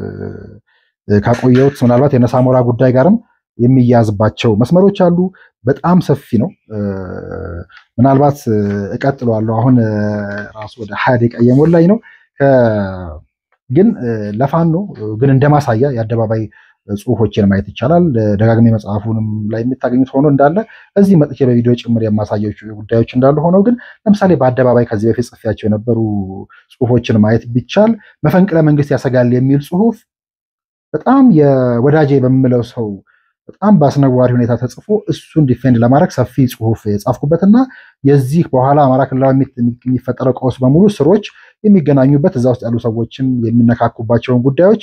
ካቆየሁት ምናልባት የነሳሞራ ጉዳይ ጋርም የሚያዝባቸው መስመሮች አሉ። በጣም ሰፊ ነው። ምናልባት እቀጥለዋለሁ። አሁን ራሱ ወደ ሀያ ደቂቃ እየሞላኝ ነው። ግን ለፋኖ ግን እንደማሳያ የአደባባይ ጽሁፎችን ማየት ይቻላል። ደጋግሜ መጽሐፉንም ላይ የምታገኙት ሆኖ እንዳለ እዚህ መጥቼ በቪዲዮ ጭምር የማሳያቸው ጉዳዮች እንዳሉ ሆነው ግን ለምሳሌ በአደባባይ ከዚህ በፊት ጽፌያቸው የነበሩ ጽሁፎችን ማየት ቢቻል መፈንቅለ መንግስት ያሰጋል የሚል ጽሁፍ በጣም የወዳጄ በምለው ሰው በጣም በአስነዋሪ ሁኔታ ተጽፎ እሱን ዲፌንድ ለማድረግ ሰፊ ጽሁፍ የጻፍኩበትና የዚህ በኋላ አማራ ክልላዊ የሚፈጠረው ቀውስ በሙሉ ስሮች የሚገናኙበት እዛ ውስጥ ያሉ ሰዎችም የሚነካኩባቸውን ጉዳዮች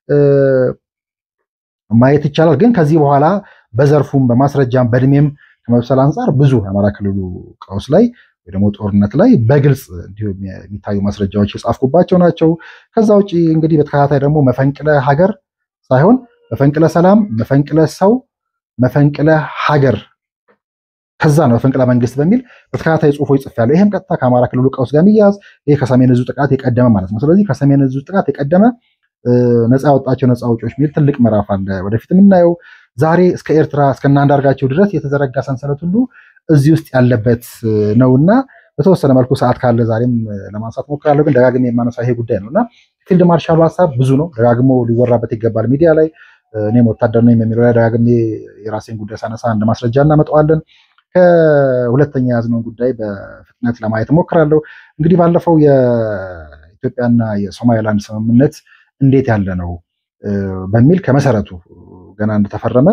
ማየት ይቻላል። ግን ከዚህ በኋላ በዘርፉም በማስረጃም በእድሜም ከመብሰል አንጻር ብዙ የአማራ ክልሉ ቀውስ ላይ ወይ ደግሞ ጦርነት ላይ በግልጽ እንዲሁ የሚታዩ ማስረጃዎች የጻፍኩባቸው ናቸው። ከዛ ውጭ እንግዲህ በተከታታይ ደግሞ መፈንቅለ ሀገር ሳይሆን መፈንቅለ ሰላም፣ መፈንቅለ ሰው፣ መፈንቅለ ሀገር ከዛ ነው መፈንቅለ መንግስት በሚል በተከታታይ ጽሁፎች ጽፌያለሁ። ይህም ቀጥታ ከአማራ ክልሉ ቀውስ ጋር የሚያያዝ ይሄ ከሰሜን ዕዙ ጥቃት የቀደመ ማለት ነው። ስለዚህ ከሰሜን ዕዙ ጥቃት የቀደመ ነፃ ያወጣቸው ነፃ አውጪዎች የሚል ትልቅ ምዕራፍ አለ ወደፊት የምናየው ዛሬ እስከ ኤርትራ እስከ አንዳርጋቸው ድረስ የተዘረጋ ሰንሰለት ሁሉ እዚህ ውስጥ ያለበት ነውና በተወሰነ መልኩ ሰዓት ካለ ዛሬም ለማንሳት ሞክራለሁ። ግን ደጋግሜ የማነሳው ይሄ ጉዳይ ነው እና ፊልድ ማርሻሉ ሀሳብ ብዙ ነው፣ ደጋግሞ ሊወራበት ይገባል ሚዲያ ላይ። እኔም ወታደር ነኝ የሚለው ላይ ደጋግሜ የራሴን ጉዳይ ሳነሳ እንደ ማስረጃ እናመጣዋለን። ከሁለተኛ ያዝነውን ጉዳይ በፍጥነት ለማየት ሞክራለሁ። እንግዲህ ባለፈው የኢትዮጵያና የሶማሌላንድ ስምምነት እንዴት ያለ ነው በሚል ከመሰረቱ ገና እንደተፈረመ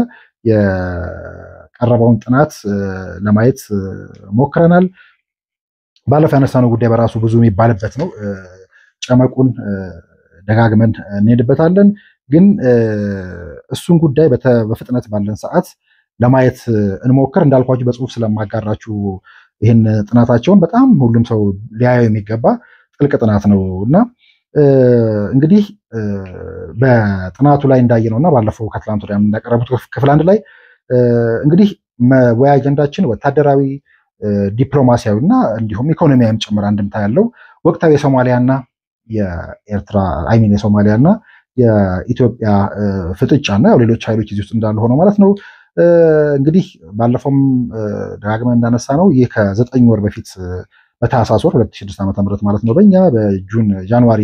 የቀረበውን ጥናት ለማየት ሞክረናል። ባለፈው ያነሳነው ጉዳይ በራሱ ብዙ የሚባልበት ነው። ጨመቁን ደጋግመን እንሄድበታለን። ግን እሱን ጉዳይ በፍጥነት ባለን ሰዓት ለማየት እንሞክር። እንዳልኳችሁ በጽሁፍ ስለማጋራችሁ ይህን ጥናታቸውን በጣም ሁሉም ሰው ሊያየው የሚገባ ጥልቅ ጥናት ነው እና እንግዲህ በጥናቱ ላይ እንዳየነው እና ባለፈው ከትላንት ወዲያ እንዳቀረቡት ክፍል አንድ ላይ እንግዲህ መወያ አጀንዳችን ወታደራዊ፣ ዲፕሎማሲያዊ እና እንዲሁም ኢኮኖሚያዊም ጭምር አንድምታ ያለው ወቅታዊ የሶማሊያና የኤርትራ አይሚን የሶማሊያና የኢትዮጵያ ፍጥጫ እና ያው ሌሎች ኃይሎች እዚህ ውስጥ እንዳሉ ሆነው ማለት ነው። እንግዲህ ባለፈውም ደጋግመን እንዳነሳ ነው ይህ ከዘጠኝ ወር በፊት በታህሳስ ወር 2006 ዓ.ም ማለት ነው በእኛ በጁን ጃንዋሪ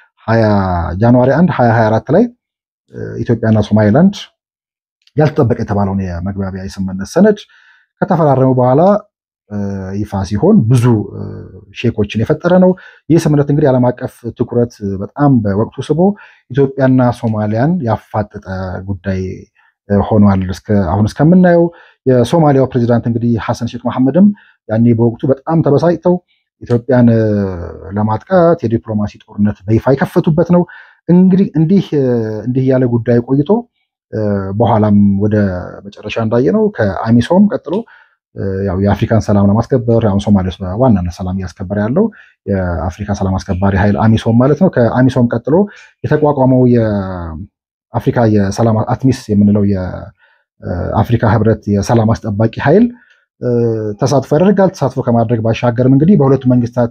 ጃንዋሪ 1 2024 ላይ ኢትዮጵያና ሶማሌላንድ ያልተጠበቀ የተባለውን የመግባቢያ የስምምነት ሰነድ ከተፈራረሙ በኋላ ይፋ ሲሆን ብዙ ሼኮችን የፈጠረ ነው። ይህ ስምምነት እንግዲህ ዓለም አቀፍ ትኩረት በጣም በወቅቱ ስቦ ኢትዮጵያና ሶማሊያን ያፋጠጠ ጉዳይ ሆኗል። አሁን እስከምናየው የሶማሊያው ፕሬዚዳንት እንግዲህ ሐሰን ሼክ መሐመድም ያኔ በወቅቱ በጣም ተበሳጭተው ኢትዮጵያን ለማጥቃት የዲፕሎማሲ ጦርነት በይፋ የከፈቱበት ነው። እንግዲህ እንዲህ እንዲህ ያለ ጉዳይ ቆይቶ በኋላም ወደ መጨረሻ እንዳየነው ከአሚሶም ቀጥሎ ያው የአፍሪካን ሰላም ለማስከበር አሁን ሶማሌ ውስጥ በዋናነት ሰላም እያስከበረ ያለው የአፍሪካ ሰላም አስከባሪ ኃይል አሚሶም ማለት ነው። ከአሚሶም ቀጥሎ የተቋቋመው የአፍሪካ የሰላም አትሚስ የምንለው የአፍሪካ ህብረት የሰላም አስጠባቂ ኃይል ተሳትፎ ያደርጋል። ተሳትፎ ከማድረግ ባሻገርም እንግዲህ በሁለቱ መንግስታት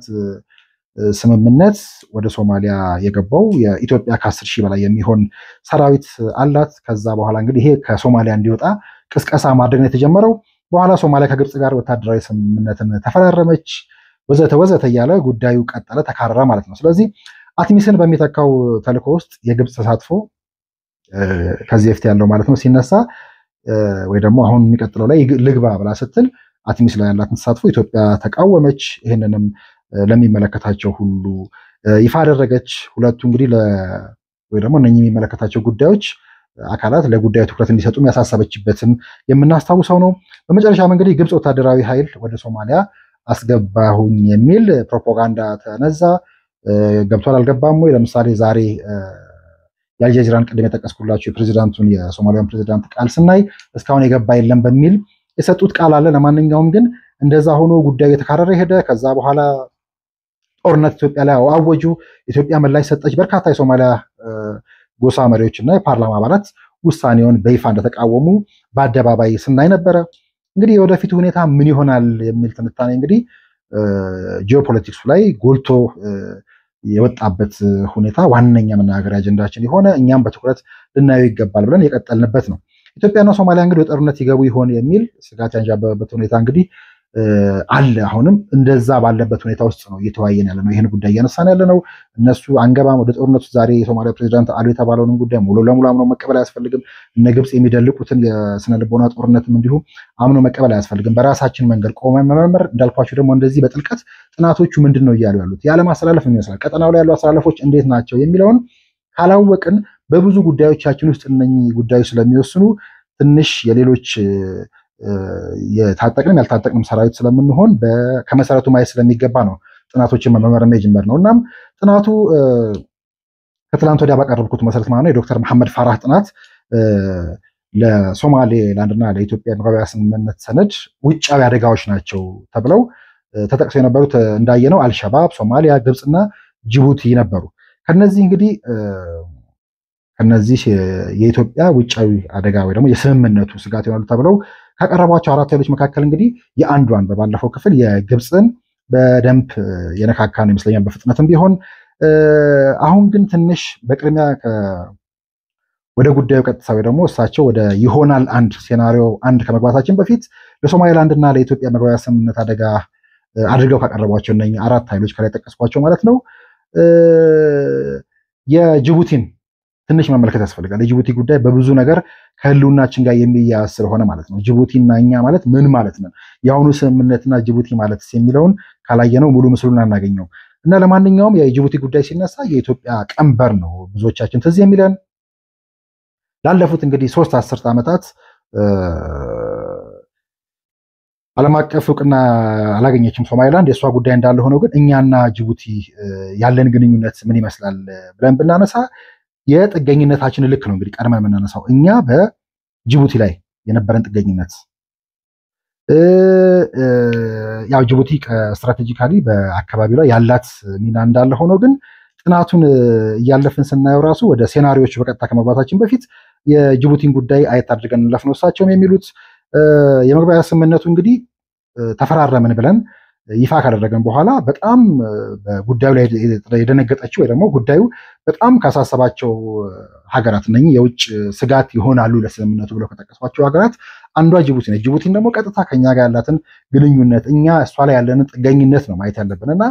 ስምምነት ወደ ሶማሊያ የገባው የኢትዮጵያ ከአስር ሺህ በላይ የሚሆን ሰራዊት አላት። ከዛ በኋላ እንግዲህ ይሄ ከሶማሊያ እንዲወጣ ቅስቀሳ ማድረግ ነው የተጀመረው። በኋላ ሶማሊያ ከግብፅ ጋር ወታደራዊ ስምምነትን ተፈራረመች፣ ወዘተ ወዘተ እያለ ጉዳዩ ቀጠለ፣ ተካረረ ማለት ነው። ስለዚህ አትሚስን በሚተካው ተልእኮ ውስጥ የግብፅ ተሳትፎ ከዚህ በፊት ያለው ማለት ነው ሲነሳ ወይ ደግሞ አሁን የሚቀጥለው ላይ ልግባ ብላ ስትል አትሚስ ላይ ያላትን ተሳትፎ ኢትዮጵያ ተቃወመች። ይህንንም ለሚመለከታቸው ሁሉ ይፋ አደረገች። ሁለቱ እንግዲህ ወይ ደግሞ እነኚህ የሚመለከታቸው ጉዳዮች አካላት ለጉዳዩ ትኩረት እንዲሰጡም ያሳሰበችበትም የምናስታውሰው ነው። በመጨረሻም እንግዲህ ግብፅ ወታደራዊ ኃይል ወደ ሶማሊያ አስገባሁኝ የሚል ፕሮፓጋንዳ ተነዛ። ገብቷል አልገባም ወይ? ለምሳሌ ዛሬ የአልጀዚራን ቅድም የጠቀስኩላቸው የፕሬዚዳንቱን የሶማሊያን ፕሬዚዳንት ቃል ስናይ እስካሁን የገባ የለም በሚል የሰጡት ቃል አለ። ለማንኛውም ግን እንደዛ ሆኖ ጉዳዩ የተካረረ ሄደ። ከዛ በኋላ ጦርነት ኢትዮጵያ ላይ አወጁ። ኢትዮጵያ ምላሽ ሰጠች። በርካታ የሶማሊያ ጎሳ መሪዎች እና የፓርላማ አባላት ውሳኔውን በይፋ እንደተቃወሙ በአደባባይ ስናይ ነበረ። እንግዲህ የወደፊቱ ሁኔታ ምን ይሆናል የሚል ትንታኔ እንግዲህ ጂኦፖለቲክሱ ላይ ጎልቶ የወጣበት ሁኔታ ዋነኛ መነጋገሪያ አጀንዳችን የሆነ እኛም በትኩረት ልናየው ይገባል ብለን የቀጠልንበት ነው። ኢትዮጵያና ሶማሊያ እንግዲህ ወደ ጦርነት ይገቡ ይሆን የሚል ስጋት ያንዣበበበት ሁኔታ እንግዲህ አለ። አሁንም እንደዛ ባለበት ሁኔታ ውስጥ ነው እየተወያየን ያለ ነው። ይህን ጉዳይ እያነሳን ያለ ነው። እነሱ አንገባም ወደ ጦርነቱ። ዛሬ የሶማሊያ ፕሬዚዳንት አሉ የተባለውንም ጉዳይ ሙሉ ለሙሉ አምኖ መቀበል አያስፈልግም። እነ ግብፅ የሚደልቁትን የስነ ልቦና ጦርነትም እንዲሁ አምኖ መቀበል አያስፈልግም። በራሳችን መንገድ ቆመን መመርመር፣ እንዳልኳቸው ደግሞ እንደዚህ በጥልቀት ጥናቶቹ ምንድን ነው እያሉ ያሉት የዓለም አስተላለፍ ይመስላል፣ ቀጠናው ላይ ያሉ አስተላለፎች እንዴት ናቸው የሚለውን ካላወቅን በብዙ ጉዳዮቻችን ውስጥ እነኚህ ጉዳዮች ስለሚወስኑ ትንሽ የሌሎች የታጠቅንም ያልታጠቅንም ሰራዊት ስለምንሆን ከመሰረቱ ማየት ስለሚገባ ነው ጥናቶችን መመርመር የጀመርነው። እናም ጥናቱ ከትላንት ወዲያ ባቀረብኩት መሰረት ማለት ነው የዶክተር መሐመድ ፋራህ ጥናት ለሶማሌ ላንድና ለኢትዮጵያ መግባቢያ ስምምነት ሰነድ ውጫዊ አደጋዎች ናቸው ተብለው ተጠቅሰው የነበሩት እንዳየነው አልሸባብ፣ ሶማሊያ፣ ግብፅና ጅቡቲ ነበሩ። ከነዚህ እንግዲህ ከነዚህ የኢትዮጵያ ውጫዊ አደጋ ወይ ደግሞ የስምምነቱ ስጋት ይሆናሉ ተብለው ካቀረቧቸው አራት ኃይሎች መካከል እንግዲህ የአንዷን በባለፈው ክፍል የግብፅን በደንብ የነካካን ይመስለኛል በፍጥነትም ቢሆን አሁን ግን ትንሽ በቅድሚያ ወደ ጉዳዩ ቀጥታ ወይ ደግሞ እሳቸው ወደ ይሆናል አንድ ሴናሪዮ አንድ ከመግባታችን በፊት ለሶማሌላንድ እና ለኢትዮጵያ መግባቢያ ስምምነት አደጋ አድርገው ካቀረቧቸው እነ አራት ኃይሎች ከላይ ጠቀስኳቸው ማለት ነው የጅቡቲን ትንሽ መመልከት ያስፈልጋል። የጅቡቲ ጉዳይ በብዙ ነገር ከህልውናችን ጋር የሚያያዝ ስለሆነ ማለት ነው። ጅቡቲና እኛ ማለት ምን ማለት ነው? የአሁኑ ስምምነትና ጅቡቲ ማለት የሚለውን ካላየነው ሙሉ ምስሉን አናገኘው እና ለማንኛውም የጅቡቲ ጉዳይ ሲነሳ የኢትዮጵያ ቀንበር ነው ብዙዎቻችን ትዝ የሚለን ላለፉት እንግዲህ ሶስት አስርት ዓመታት ዓለም አቀፍ እውቅና አላገኘችም ሶማሊላንድ። የእሷ ጉዳይ እንዳለ ሆነው ግን እኛና ጅቡቲ ያለን ግንኙነት ምን ይመስላል ብለን ብናነሳ የጥገኝነታችን ልክ ነው እንግዲህ ቀድመን የምናነሳው እኛ በጅቡቲ ላይ የነበረን ጥገኝነት ያው ጅቡቲ ስትራቴጂካሊ በአካባቢው ላይ ያላት ሚና እንዳለ ሆኖ ግን ጥናቱን እያለፍን ስናየው ራሱ ወደ ሴናሪዎቹ በቀጥታ ከመግባታችን በፊት የጅቡቲን ጉዳይ አየት አድርገን እንለፍ ነው እሳቸውም የሚሉት። የመግባቢያ ስምምነቱ እንግዲህ ተፈራረምን ብለን ይፋ ካደረገን በኋላ በጣም በጉዳዩ ላይ የደነገጠችው ወይ ደግሞ ጉዳዩ በጣም ካሳሰባቸው ሀገራት እነኚህ የውጭ ስጋት ይሆናሉ ለስምምነቱ ብለው ከጠቀሷቸው ሀገራት አንዷ ጅቡቲ ነች። ጅቡቲን ደግሞ ቀጥታ ከኛ ጋር ያላትን ግንኙነት እኛ እሷ ላይ ያለንን ጥገኝነት ነው ማየት ያለብን እና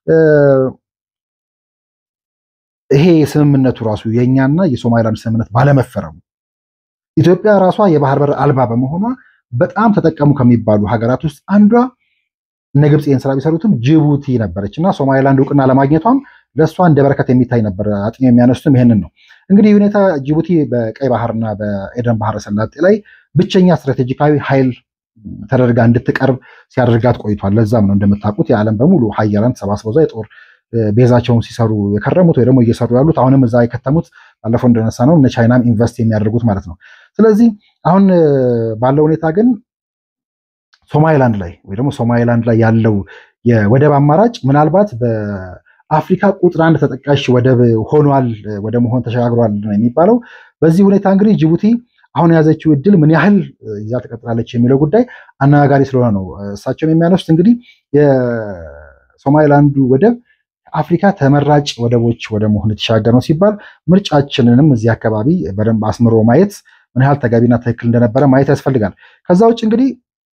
ይሄ ስምምነቱ ራሱ የእኛና የሶማሊላንድ ስምምነት ባለመፈረሙ ኢትዮጵያ ራሷ የባህር በር አልባ በመሆኗ በጣም ተጠቀሙ ከሚባሉ ሀገራት ውስጥ አንዷ እነ ግብፅ ይህን ስራ ቢሰሩትም ጅቡቲ ነበረች እና ሶማሊላንድ እውቅና ለማግኘቷም ለእሷ እንደ በረከት የሚታይ ነበር። አጥኚ የሚያነሱትም ይሄንን ነው። እንግዲህ ሁኔታ ጅቡቲ በቀይ ባህርና በኤደን ባህረ ሰላጤ ላይ ብቸኛ ስትራቴጂካዊ ኃይል ተደርጋ እንድትቀርብ ሲያደርጋት ቆይቷል። ለዛም ነው እንደምታውቁት የዓለም በሙሉ ሀያላን ተሰባስበው እዛ የጦር ቤዛቸውን ሲሰሩ የከረሙት ወይ ደግሞ እየሰሩ ያሉት አሁንም እዛ የከተሙት ባለፈው እንደነሳ ነው እነ ቻይናም ኢንቨስት የሚያደርጉት ማለት ነው። ስለዚህ አሁን ባለው ሁኔታ ግን ሶማሊላንድ ላይ ወይ ደግሞ ሶማሊላንድ ላይ ያለው የወደብ አማራጭ ምናልባት በአፍሪካ ቁጥር አንድ ተጠቃሽ ወደብ ሆኗል ወደ መሆን ተሸጋግሯል ነው የሚባለው። በዚህ ሁኔታ እንግዲህ ጅቡቲ አሁን የያዘችው እድል ምን ያህል ይዛ ትቀጥላለች የሚለው ጉዳይ አነጋጋሪ ስለሆነ ነው እሳቸውም የሚያነሱት እንግዲህ የሶማሊላንዱ ወደብ አፍሪካ ተመራጭ ወደቦች ወደ መሆን የተሻገር ነው ሲባል ምርጫችንንም እዚህ አካባቢ በደንብ አስምሮ ማየት ምን ያህል ተገቢና ትክክል እንደነበረ ማየት ያስፈልጋል። ከዛ ውጭ እንግዲህ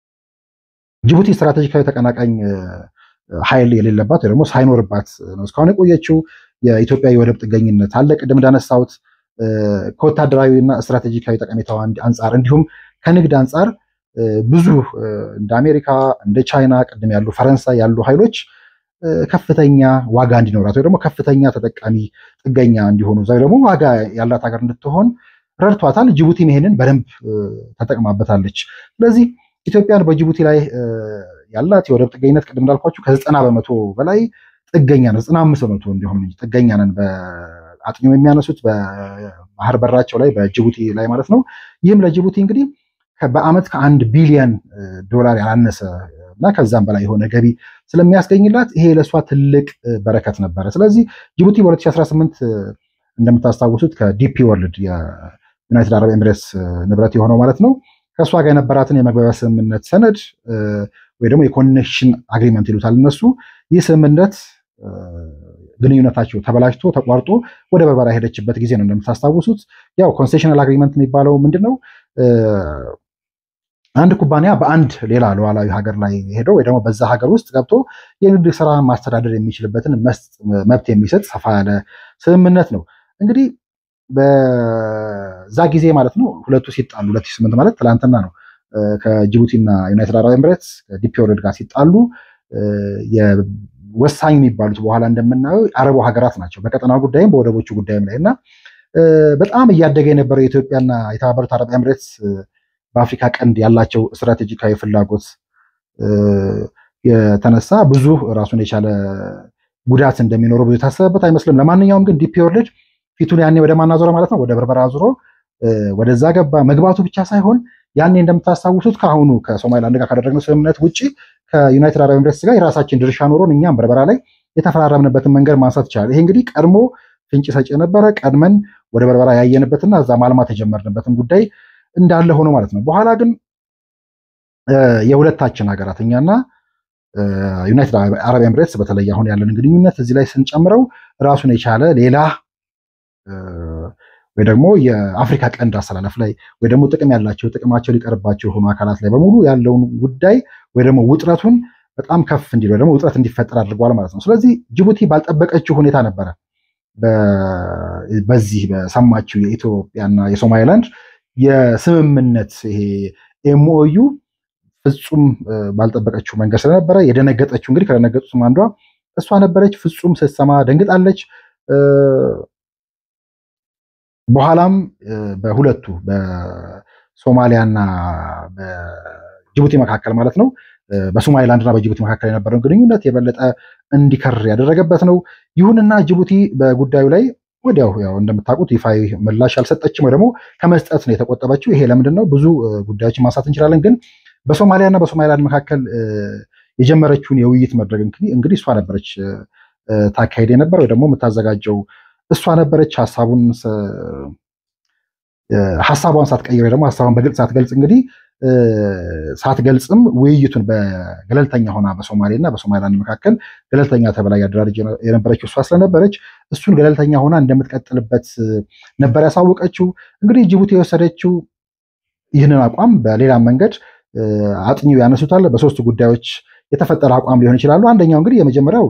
ጅቡቲ ስትራቴጂካዊ ተቀናቃኝ ኃይል የሌለባት ወይ ደግሞ ሳይኖርባት ነው እስካሁን የቆየችው። የኢትዮጵያ የወደብ ጥገኝነት አለ። ቅድም እንዳነሳሁት ከወታደራዊና ስትራቴጂካዊ ጠቀሜታዋ አንጻር እንዲሁም ከንግድ አንጻር ብዙ እንደ አሜሪካ እንደ ቻይና ቅድም ያሉ ፈረንሳይ ያሉ ኃይሎች ከፍተኛ ዋጋ እንዲኖራት ወይ ደግሞ ከፍተኛ ተጠቃሚ ጥገኛ እንዲሆኑ እዛ ደግሞ ዋጋ ያላት ሀገር እንድትሆን ረድቷታል። ጅቡቲም ይሄንን በደንብ ተጠቅማበታለች። ስለዚህ ኢትዮጵያን በጅቡቲ ላይ ያላት የወደብ ጥገኝነት ቅድም እንዳልኳችሁ ከዘጠና በመቶ በላይ ጥገኛ ነው። ዘጠና አምስት በመቶ እንዲሆን ጥገኛ ነን በአጥኚው የሚያነሱት በባህር በራቸው ላይ በጅቡቲ ላይ ማለት ነው። ይህም ለጅቡቲ እንግዲህ በአመት ከአንድ ቢሊየን ዶላር ያላነሰ እና ከዛም በላይ የሆነ ገቢ ስለሚያስገኝላት ይሄ ለእሷ ትልቅ በረከት ነበረ። ስለዚህ ጅቡቲ በ2018 እንደምታስታውሱት ከዲፒ ወርልድ የዩናይትድ አረብ ኤምሬትስ ንብረት የሆነው ማለት ነው ከእሷ ጋር የነበራትን የመግባቢያ ስምምነት ሰነድ ወይ ደግሞ የኮኔክሽን አግሪመንት ይሉታል እነሱ። ይህ ስምምነት ግንኙነታቸው ተበላሽቶ ተቋርጦ ወደ በርበራ የሄደችበት ጊዜ ነው እንደምታስታውሱት። ያው ኮንሴሽናል አግሪመንት የሚባለው ምንድን ነው? አንድ ኩባንያ በአንድ ሌላ ሉዓላዊ ሀገር ላይ ሄደው ወይ ደግሞ በዛ ሀገር ውስጥ ገብቶ የንግድ ስራ ማስተዳደር የሚችልበትን መብት የሚሰጥ ሰፋ ያለ ስምምነት ነው። እንግዲህ በዛ ጊዜ ማለት ነው ሁለቱ ሲጣሉ 2008 ማለት ትላንትና ነው። ከጅቡቲና ዩናይትድ አረብ ኤምሬትስ ከዲፒ ወርልድ ጋር ሲጣሉ ወሳኝ የሚባሉት በኋላ እንደምናየው አረቡ ሀገራት ናቸው። በቀጠናው ጉዳይም በወደቦቹ ጉዳይም ላይ እና በጣም እያደገ የነበረው የኢትዮጵያና የተባበሩት አረብ ኤምሬትስ በአፍሪካ ቀንድ ያላቸው ስትራቴጂካዊ ፍላጎት የተነሳ ብዙ ራሱን የቻለ ጉዳት እንደሚኖረው ብዙ የታሰበበት አይመስልም። ለማንኛውም ግን ዲፒ ወርልድ ፊቱን ያኔ ወደ ማናዞረ ማለት ነው ወደ በርበራ ዙሮ ወደዛ ገባ። መግባቱ ብቻ ሳይሆን ያኔ እንደምታስታውሱት ከአሁኑ ከሶማሊላንድ ጋር ካደረግነው ስምምነት ውጭ ከዩናይትድ አረብ ኤምሬትስ ጋር የራሳችን ድርሻ ኖሮን እኛም በርበራ ላይ የተፈራረምንበትን መንገድ ማንሳት ይቻላል። ይሄ እንግዲህ ቀድሞ ፍንጭ ሰጪ የነበረ ቀድመን ወደ በርበራ ያየንበትና እዛ ማልማት የጀመርንበትን ጉዳይ እንዳለ ሆኖ ማለት ነው። በኋላ ግን የሁለታችን ሀገራት እኛና ዩናይትድ አረብ ኤምሬትስ በተለይ አሁን ያለን ግንኙነት እዚህ ላይ ስንጨምረው ራሱን የቻለ ሌላ ወይ ደግሞ የአፍሪካ ቀንድ አሰላለፍ ላይ ወይ ደግሞ ጥቅም ያላቸው ጥቅማቸው ሊቀርባቸው የሆኑ አካላት ላይ በሙሉ ያለውን ጉዳይ ወይ ደግሞ ውጥረቱን በጣም ከፍ እንዲል ወይ ደግሞ ውጥረት እንዲፈጠር አድርጓል ማለት ነው። ስለዚህ ጅቡቲ ባልጠበቀችው ሁኔታ ነበረ በዚህ በሰማችው የኢትዮጵያና የሶማሊላንድ የስምምነት ይሄ ኤምኦዩ ፍጹም ባልጠበቀችው መንገድ ስለነበረ የደነገጠችው እንግዲህ ከደነገጡትም አንዷ እሷ ነበረች። ፍጹም ስትሰማ ደንግጣለች። በኋላም በሁለቱ በሶማሊያና በጅቡቲ መካከል ማለት ነው በሶማሊላንድና በጅቡቲ መካከል የነበረውን ግንኙነት የበለጠ እንዲከር ያደረገበት ነው። ይሁንና ጅቡቲ በጉዳዩ ላይ ወዲያው ያው እንደምታውቁት ይፋዊ ምላሽ አልሰጠችም፣ ወይ ደግሞ ከመስጠት ነው የተቆጠበችው። ይሄ ለምንድን ነው? ብዙ ጉዳዮችን ማንሳት እንችላለን፣ ግን በሶማሊያና በሶማሊላንድ መካከል የጀመረችውን የውይይት መድረክ እንግዲህ እሷ ነበረች ታካሄድ የነበር ወይ ደግሞ የምታዘጋጀው እሷ ነበረች። ሀሳቡን ሀሳቧን ሳትቀይር ወይ ደግሞ ሀሳቧን በግልጽ ሳትገልጽ እንግዲህ ሳትገልጽም ውይይቱን በገለልተኛ ሆና በሶማሌ እና በሶማሊላንድ መካከል ገለልተኛ ተብላ ያደራጅ የነበረችው እሷ ስለነበረች እሱን ገለልተኛ ሆና እንደምትቀጥልበት ነበር ያሳወቀችው። እንግዲህ ጅቡቲ የወሰደችው ይህንን አቋም በሌላ መንገድ አጥኚው ያነሱታል። በሶስቱ ጉዳዮች የተፈጠረ አቋም ሊሆን ይችላሉ። አንደኛው እንግዲህ የመጀመሪያው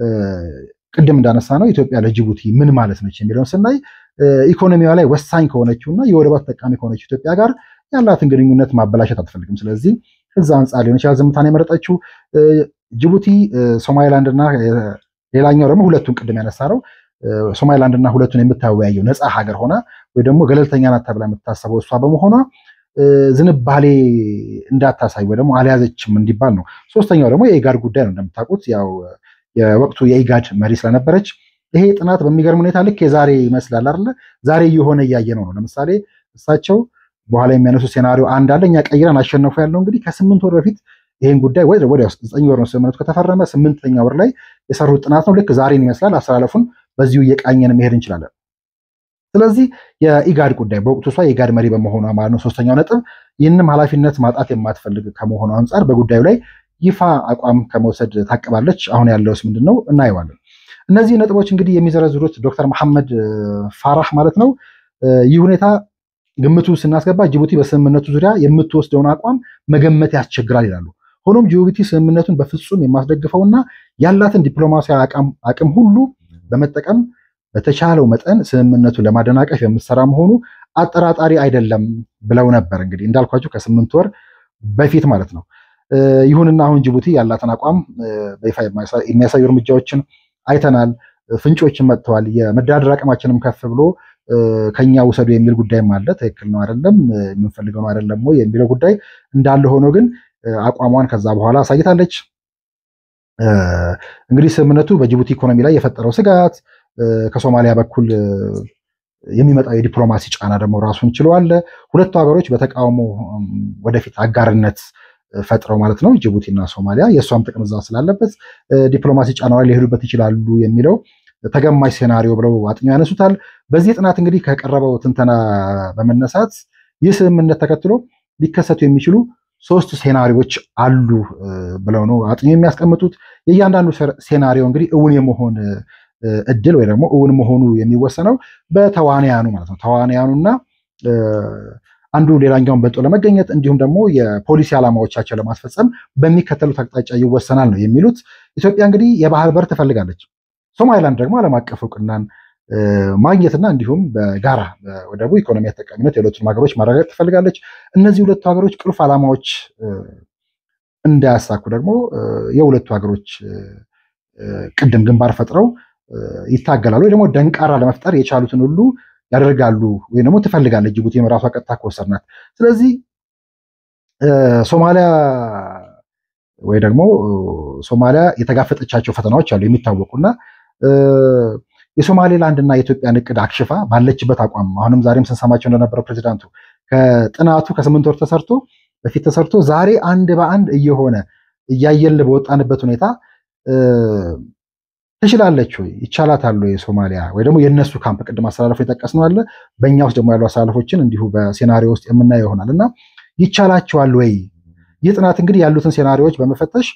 ቅድም እንዳነሳ ነው ኢትዮጵያ ለጅቡቲ ምን ማለት ነች የሚለውን ስናይ ኢኮኖሚዋ ላይ ወሳኝ ከሆነችው እና የወደቧ ተጠቃሚ ከሆነችው ኢትዮጵያ ጋር ያላትን ግንኙነት ማበላሸት አትፈልግም። ስለዚህ ከዛ አንጻር ሊሆን ይችላል ዝምታን የመረጠችው ጅቡቲ። ሶማሊላንድ እና ሌላኛው ደግሞ ሁለቱን ቅድም ያነሳ ነው ሶማሊላንድ እና ሁለቱን የምታወያየው ነፃ ሀገር ሆና ወይ ደግሞ ገለልተኛ ናት ተብላ የምታሰበው እሷ በመሆኗ ዝንባሌ እንዳታሳይ ወይ ደግሞ አልያዘችም እንዲባል ነው። ሶስተኛው ደግሞ የኢጋድ ጉዳይ ነው። እንደምታውቁት ያው የወቅቱ የኢጋድ መሪ ስለነበረች ይሄ ጥናት በሚገርም ሁኔታ ልክ የዛሬ ይመስላል አይደለ? ዛሬ እየሆነ እያየ ነው ነው። ለምሳሌ እሳቸው በኋላ የሚያነሱ ሴናሪዮ አንድ አለ። እኛ ቀይረን አሸነፉ ያለው እንግዲህ ከስምንት ወር በፊት ይህን ጉዳይ ወይ ወዲያው ዘጠኝ ወር ነው ስምምነቱ ከተፈረመ ስምንተኛ ወር ላይ የሰሩት ጥናት ነው። ልክ ዛሬን ይመስላል። አስተላለፉን በዚሁ እየቃኘን መሄድ እንችላለን። ስለዚህ የኢጋድ ጉዳይ በወቅቱ እሷ የኢጋድ መሪ በመሆኗ ማለት ነው። ሶስተኛው ነጥብ ይህንም ኃላፊነት ማጣት የማትፈልግ ከመሆኑ አንጻር በጉዳዩ ላይ ይፋ አቋም ከመውሰድ ታቅባለች። አሁን ያለውስ ምንድን ነው እናየዋለን። እነዚህ ነጥቦች እንግዲህ የሚዘረዝሩት ዶክተር መሐመድ ፋራህ ማለት ነው። ይህ ሁኔታ ግምቱ ስናስገባ ጅቡቲ በስምምነቱ ዙሪያ የምትወስደውን አቋም መገመት ያስቸግራል ይላሉ። ሆኖም ጅቡቲ ስምምነቱን በፍጹም የማስደግፈውና ያላትን ዲፕሎማሲያዊ አቅም ሁሉ በመጠቀም በተቻለው መጠን ስምምነቱን ለማደናቀፍ የምትሰራ መሆኑ አጠራጣሪ አይደለም ብለው ነበር። እንግዲህ እንዳልኳቸው ከስምንት ወር በፊት ማለት ነው። ይሁንና አሁን ጅቡቲ ያላትን አቋም በይፋ የሚያሳዩ እርምጃዎችን አይተናል። ፍንጮችን መጥተዋል። የመደራደር አቅማችንም ከፍ ብሎ ከኛ ውሰዱ የሚል ጉዳይም አለ። ትክክል ነው አይደለም፣ የምንፈልገው ነው አይደለም ወይ የሚለው ጉዳይ እንዳለ ሆኖ ግን አቋሟን ከዛ በኋላ አሳይታለች። እንግዲህ ስምምነቱ በጅቡቲ ኢኮኖሚ ላይ የፈጠረው ስጋት ከሶማሊያ በኩል የሚመጣው የዲፕሎማሲ ጫና ደግሞ ራሱን ችለዋል። ሁለቱ ሀገሮች በተቃውሞ ወደፊት አጋርነት ፈጥረው ማለት ነው ጅቡቲ እና ሶማሊያ የእሷም ጥቅም እዛ ስላለበት ዲፕሎማሲ ጫና ላይ ሊሄዱበት ይችላሉ የሚለው ተገማች ሴናሪዮ ብለው አጥኚው ያነሱታል። በዚህ ጥናት እንግዲህ ከቀረበው ትንተና በመነሳት ይህ ስምምነት ተከትሎ ሊከሰቱ የሚችሉ ሶስት ሴናሪዎች አሉ ብለው ነው አጥኚው የሚያስቀምጡት። የእያንዳንዱ ሴናሪዮ እንግዲህ እውን የመሆን እድል ወይ ደግሞ እውን መሆኑ የሚወሰነው በተዋንያኑ ማለት ነው ተዋንያኑና አንዱ ሌላኛውን በልጦ ለመገኘት እንዲሁም ደግሞ የፖሊሲ ዓላማዎቻቸው ለማስፈጸም በሚከተሉት አቅጣጫ ይወሰናል ነው የሚሉት። ኢትዮጵያ እንግዲህ የባህር በር ትፈልጋለች። ሶማሊላንድ ደግሞ ዓለም አቀፍ እውቅናን ማግኘትና እንዲሁም በጋራ ወደቡ ኢኮኖሚ ተጠቃሚነት የሁለቱም ሀገሮች ማረጋገጥ ትፈልጋለች። እነዚህ ሁለቱ ሀገሮች ቁልፍ ዓላማዎች እንዳያሳኩ ደግሞ የሁለቱ ሀገሮች ቅድም ግንባር ፈጥረው ይታገላሉ ወይ ደግሞ ደንቃራ ለመፍጠር የቻሉትን ሁሉ ያደርጋሉ ወይ ደግሞ ትፈልጋለች ጅቡቲ ራሷ ቀጥታ ከወሰድናት። ስለዚህ ሶማሊያ ወይ ደግሞ ሶማሊያ የተጋፈጠቻቸው ፈተናዎች አሉ የሚታወቁና የሶማሌላንድ እና የኢትዮጵያን እቅድ አክሽፋ ባለችበት አቋም አሁንም ዛሬም ስንሰማቸው እንደነበረው ፕሬዚዳንቱ ከጥናቱ ከስምንት ወር ተሰርቶ በፊት ተሰርቶ ዛሬ አንድ በአንድ እየሆነ እያየን በወጣንበት ሁኔታ ትችላለች ወይ ይቻላታል ወይ ሶማሊያ ወይ ደግሞ የእነሱ ካምፕ ቅድም አስተላለፎ የጠቀስነው አለ በእኛ ውስጥ ደግሞ ያሉ አስተላለፎችን እንዲሁ በሴናሪዮ ውስጥ የምናየው ይሆናል እና ይቻላቸዋል ወይ ይህ ጥናት እንግዲህ ያሉትን ሴናሪዎች በመፈተሽ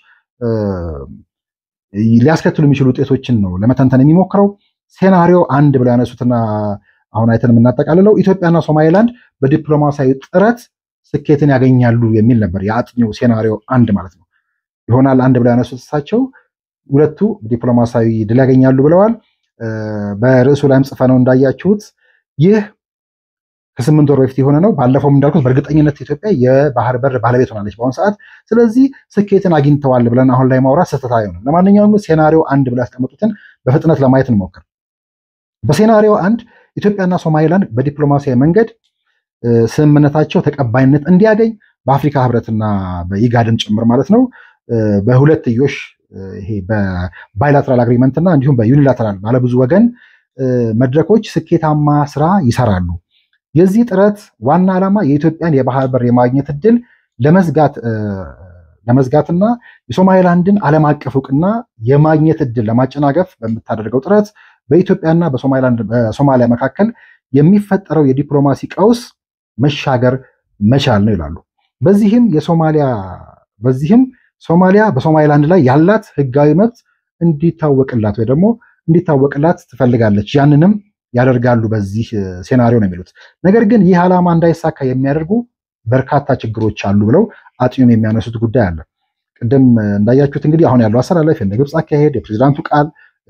ሊያስከትሉ የሚችሉ ውጤቶችን ነው ለመተንተን የሚሞክረው ሴናሪዮ አንድ ብለው ያነሱትና አሁን አይተን የምናጠቃልለው ኢትዮጵያና ሶማሌላንድ በዲፕሎማሲያዊ ጥረት ስኬትን ያገኛሉ የሚል ነበር የአጥኚው ሴናሪዮ አንድ ማለት ነው ይሆናል አንድ ብለው ያነሱት እሳቸው ሁለቱ ዲፕሎማሲያዊ ድል ያገኛሉ ብለዋል በርዕሱ ላይም ጽፈነው እንዳያችሁት ይህ ከስምንት ወር በፊት የሆነ ነው ባለፈውም እንዳልኩት በእርግጠኝነት ኢትዮጵያ የባህር በር ባለቤት ሆናለች በአሁኑ ሰዓት ስለዚህ ስኬትን አግኝተዋል ብለን አሁን ላይ ማውራት ስህተት አይሆንም ለማንኛውም ሴናሪዮ አንድ ብለው ያስቀመጡትን በፍጥነት ለማየት እንሞክር በሴናሪዮ አንድ ኢትዮጵያና ሶማሌላንድ በዲፕሎማሲያዊ መንገድ ስምምነታቸው ተቀባይነት እንዲያገኝ በአፍሪካ ህብረትና በኢጋድም ጭምር ማለት ነው በሁለትዮሽ ይሄ በባይላተራል አግሪመንት እና እንዲሁም በዩኒላተራል ባለብዙ ወገን መድረኮች ስኬታማ ስራ ይሰራሉ። የዚህ ጥረት ዋና ዓላማ የኢትዮጵያን የባህር በር የማግኘት እድል ለመዝጋት ለመዝጋትና የሶማሌላንድን ዓለም አቀፍ እውቅና የማግኘት እድል ለማጨናገፍ በምታደርገው ጥረት በኢትዮጵያና በሶማሊያ መካከል የሚፈጠረው የዲፕሎማሲ ቀውስ መሻገር መቻል ነው ይላሉ። በዚህም የሶማሊያ በዚህም ሶማሊያ በሶማሊላንድ ላይ ያላት ህጋዊ መብት እንዲታወቅላት ወይ ደግሞ እንዲታወቅላት ትፈልጋለች። ያንንም ያደርጋሉ በዚህ ሴናሪዮ ነው የሚሉት። ነገር ግን ይህ ዓላማ እንዳይሳካ የሚያደርጉ በርካታ ችግሮች አሉ ብለው አጥኙም የሚያነሱት ጉዳይ አለ። ቅድም እንዳያችሁት እንግዲህ አሁን ያለው አሰላለፍ እንደ ግብፅ አካሄድ፣ የፕሬዚዳንቱ ቃል፣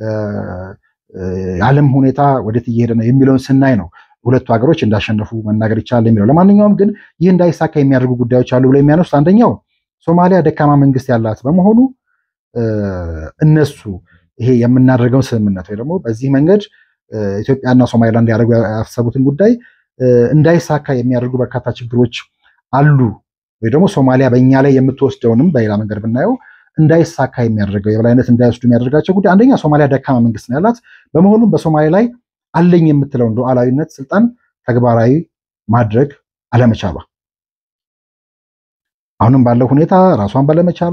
የዓለም ሁኔታ ወዴት እየሄደ ነው የሚለውን ስናይ ነው ሁለቱ ሀገሮች እንዳሸነፉ መናገር ይቻላል የሚለው። ለማንኛውም ግን ይህ እንዳይሳካ የሚያደርጉ ጉዳዮች አሉ ብለው የሚያነሱት አንደኛው ሶማሊያ ደካማ መንግስት ያላት በመሆኑ እነሱ ይሄ የምናደርገውን ስምምነት ወይ ደግሞ በዚህ መንገድ ኢትዮጵያና ሶማሊላንድ ያደርጉ ያሰቡትን ጉዳይ እንዳይሳካ የሚያደርጉ በርካታ ችግሮች አሉ ወይ ደግሞ ሶማሊያ በእኛ ላይ የምትወስደውንም በሌላ መንገድ ብናየው እንዳይሳካ የሚያደርገው የበላይነት እንዳይወስዱ የሚያደርጋቸው ጉዳይ አንደኛ ሶማሊያ ደካማ መንግስት ነው ያላት። በመሆኑም በሶማሌ ላይ አለኝ የምትለውን ሉዓላዊነት ስልጣን ተግባራዊ ማድረግ አለመቻሏ አሁንም ባለው ሁኔታ ራሷን ባለመቻሏ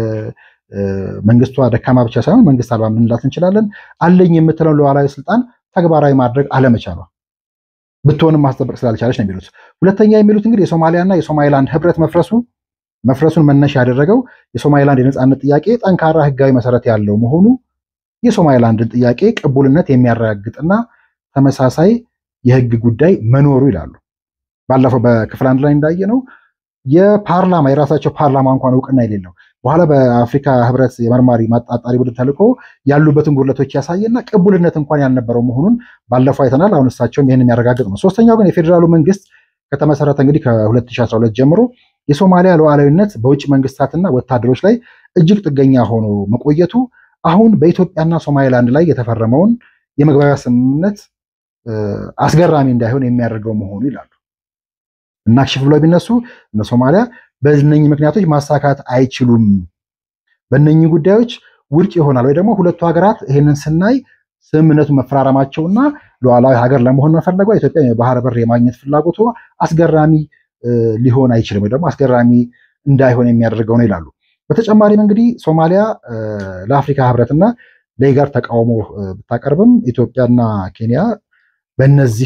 መንግስቷ ደካማ ብቻ ሳይሆን መንግስት አልባ ምንላት እንችላለን። አለኝ የምትለውን ሉዓላዊ ስልጣን ተግባራዊ ማድረግ አለመቻሏ ብትሆንም ማስጠበቅ ስላልቻለች ነው የሚሉት። ሁለተኛ የሚሉት እንግዲህ የሶማሊያና የሶማሊላንድ ህብረት መፍረሱ መፍረሱን መነሻ ያደረገው የሶማሊላንድ የነፃነት ጥያቄ ጠንካራ ህጋዊ መሰረት ያለው መሆኑ የሶማሊላንድን ጥያቄ ቅቡልነት የሚያረጋግጥና ተመሳሳይ የህግ ጉዳይ መኖሩ ይላሉ። ባለፈው በክፍል አንድ ላይ እንዳየ ነው የፓርላማ የራሳቸው ፓርላማ እንኳን እውቅና የሌለው በኋላ በአፍሪካ ህብረት የመርማሪ ማጣጣሪ ቡድን ተልኮ ያሉበትን ጉድለቶች ያሳየና ቅቡልነት እንኳን ያልነበረው መሆኑን ባለፈው አይተናል። አሁን እሳቸውም ይህን የሚያረጋግጥ ነው። ሶስተኛው ግን የፌዴራሉ መንግስት ከተመሰረተ እንግዲህ ከ2012 ጀምሮ የሶማሊያ ሉዓላዊነት በውጭ መንግስታትና ወታደሮች ላይ እጅግ ጥገኛ ሆኖ መቆየቱ አሁን በኢትዮጵያና ሶማሊላንድ ላይ የተፈረመውን የመግባቢያ ስምምነት አስገራሚ እንዳይሆን የሚያደርገው መሆኑ ይላሉ። እናክሽፍ ብለው ቢነሱ እነ ሶማሊያ በእነኚህ ምክንያቶች ማሳካት አይችሉም፣ በእነኚህ ጉዳዮች ውድቅ ይሆናል ወይ ደግሞ ሁለቱ ሀገራት ይህንን ስናይ ስምምነቱን መፈራረማቸውና ሉዓላዊ ሀገር ለመሆን መፈለጓ ኢትዮጵያ የባህር በር የማግኘት ፍላጎቷ አስገራሚ ሊሆን አይችልም ወይ ደግሞ አስገራሚ እንዳይሆን የሚያደርገው ነው ይላሉ። በተጨማሪም እንግዲህ ሶማሊያ ለአፍሪካ ህብረትና ለኢጋድ ተቃውሞ ብታቀርብም ኢትዮጵያና ኬንያ በእነዚህ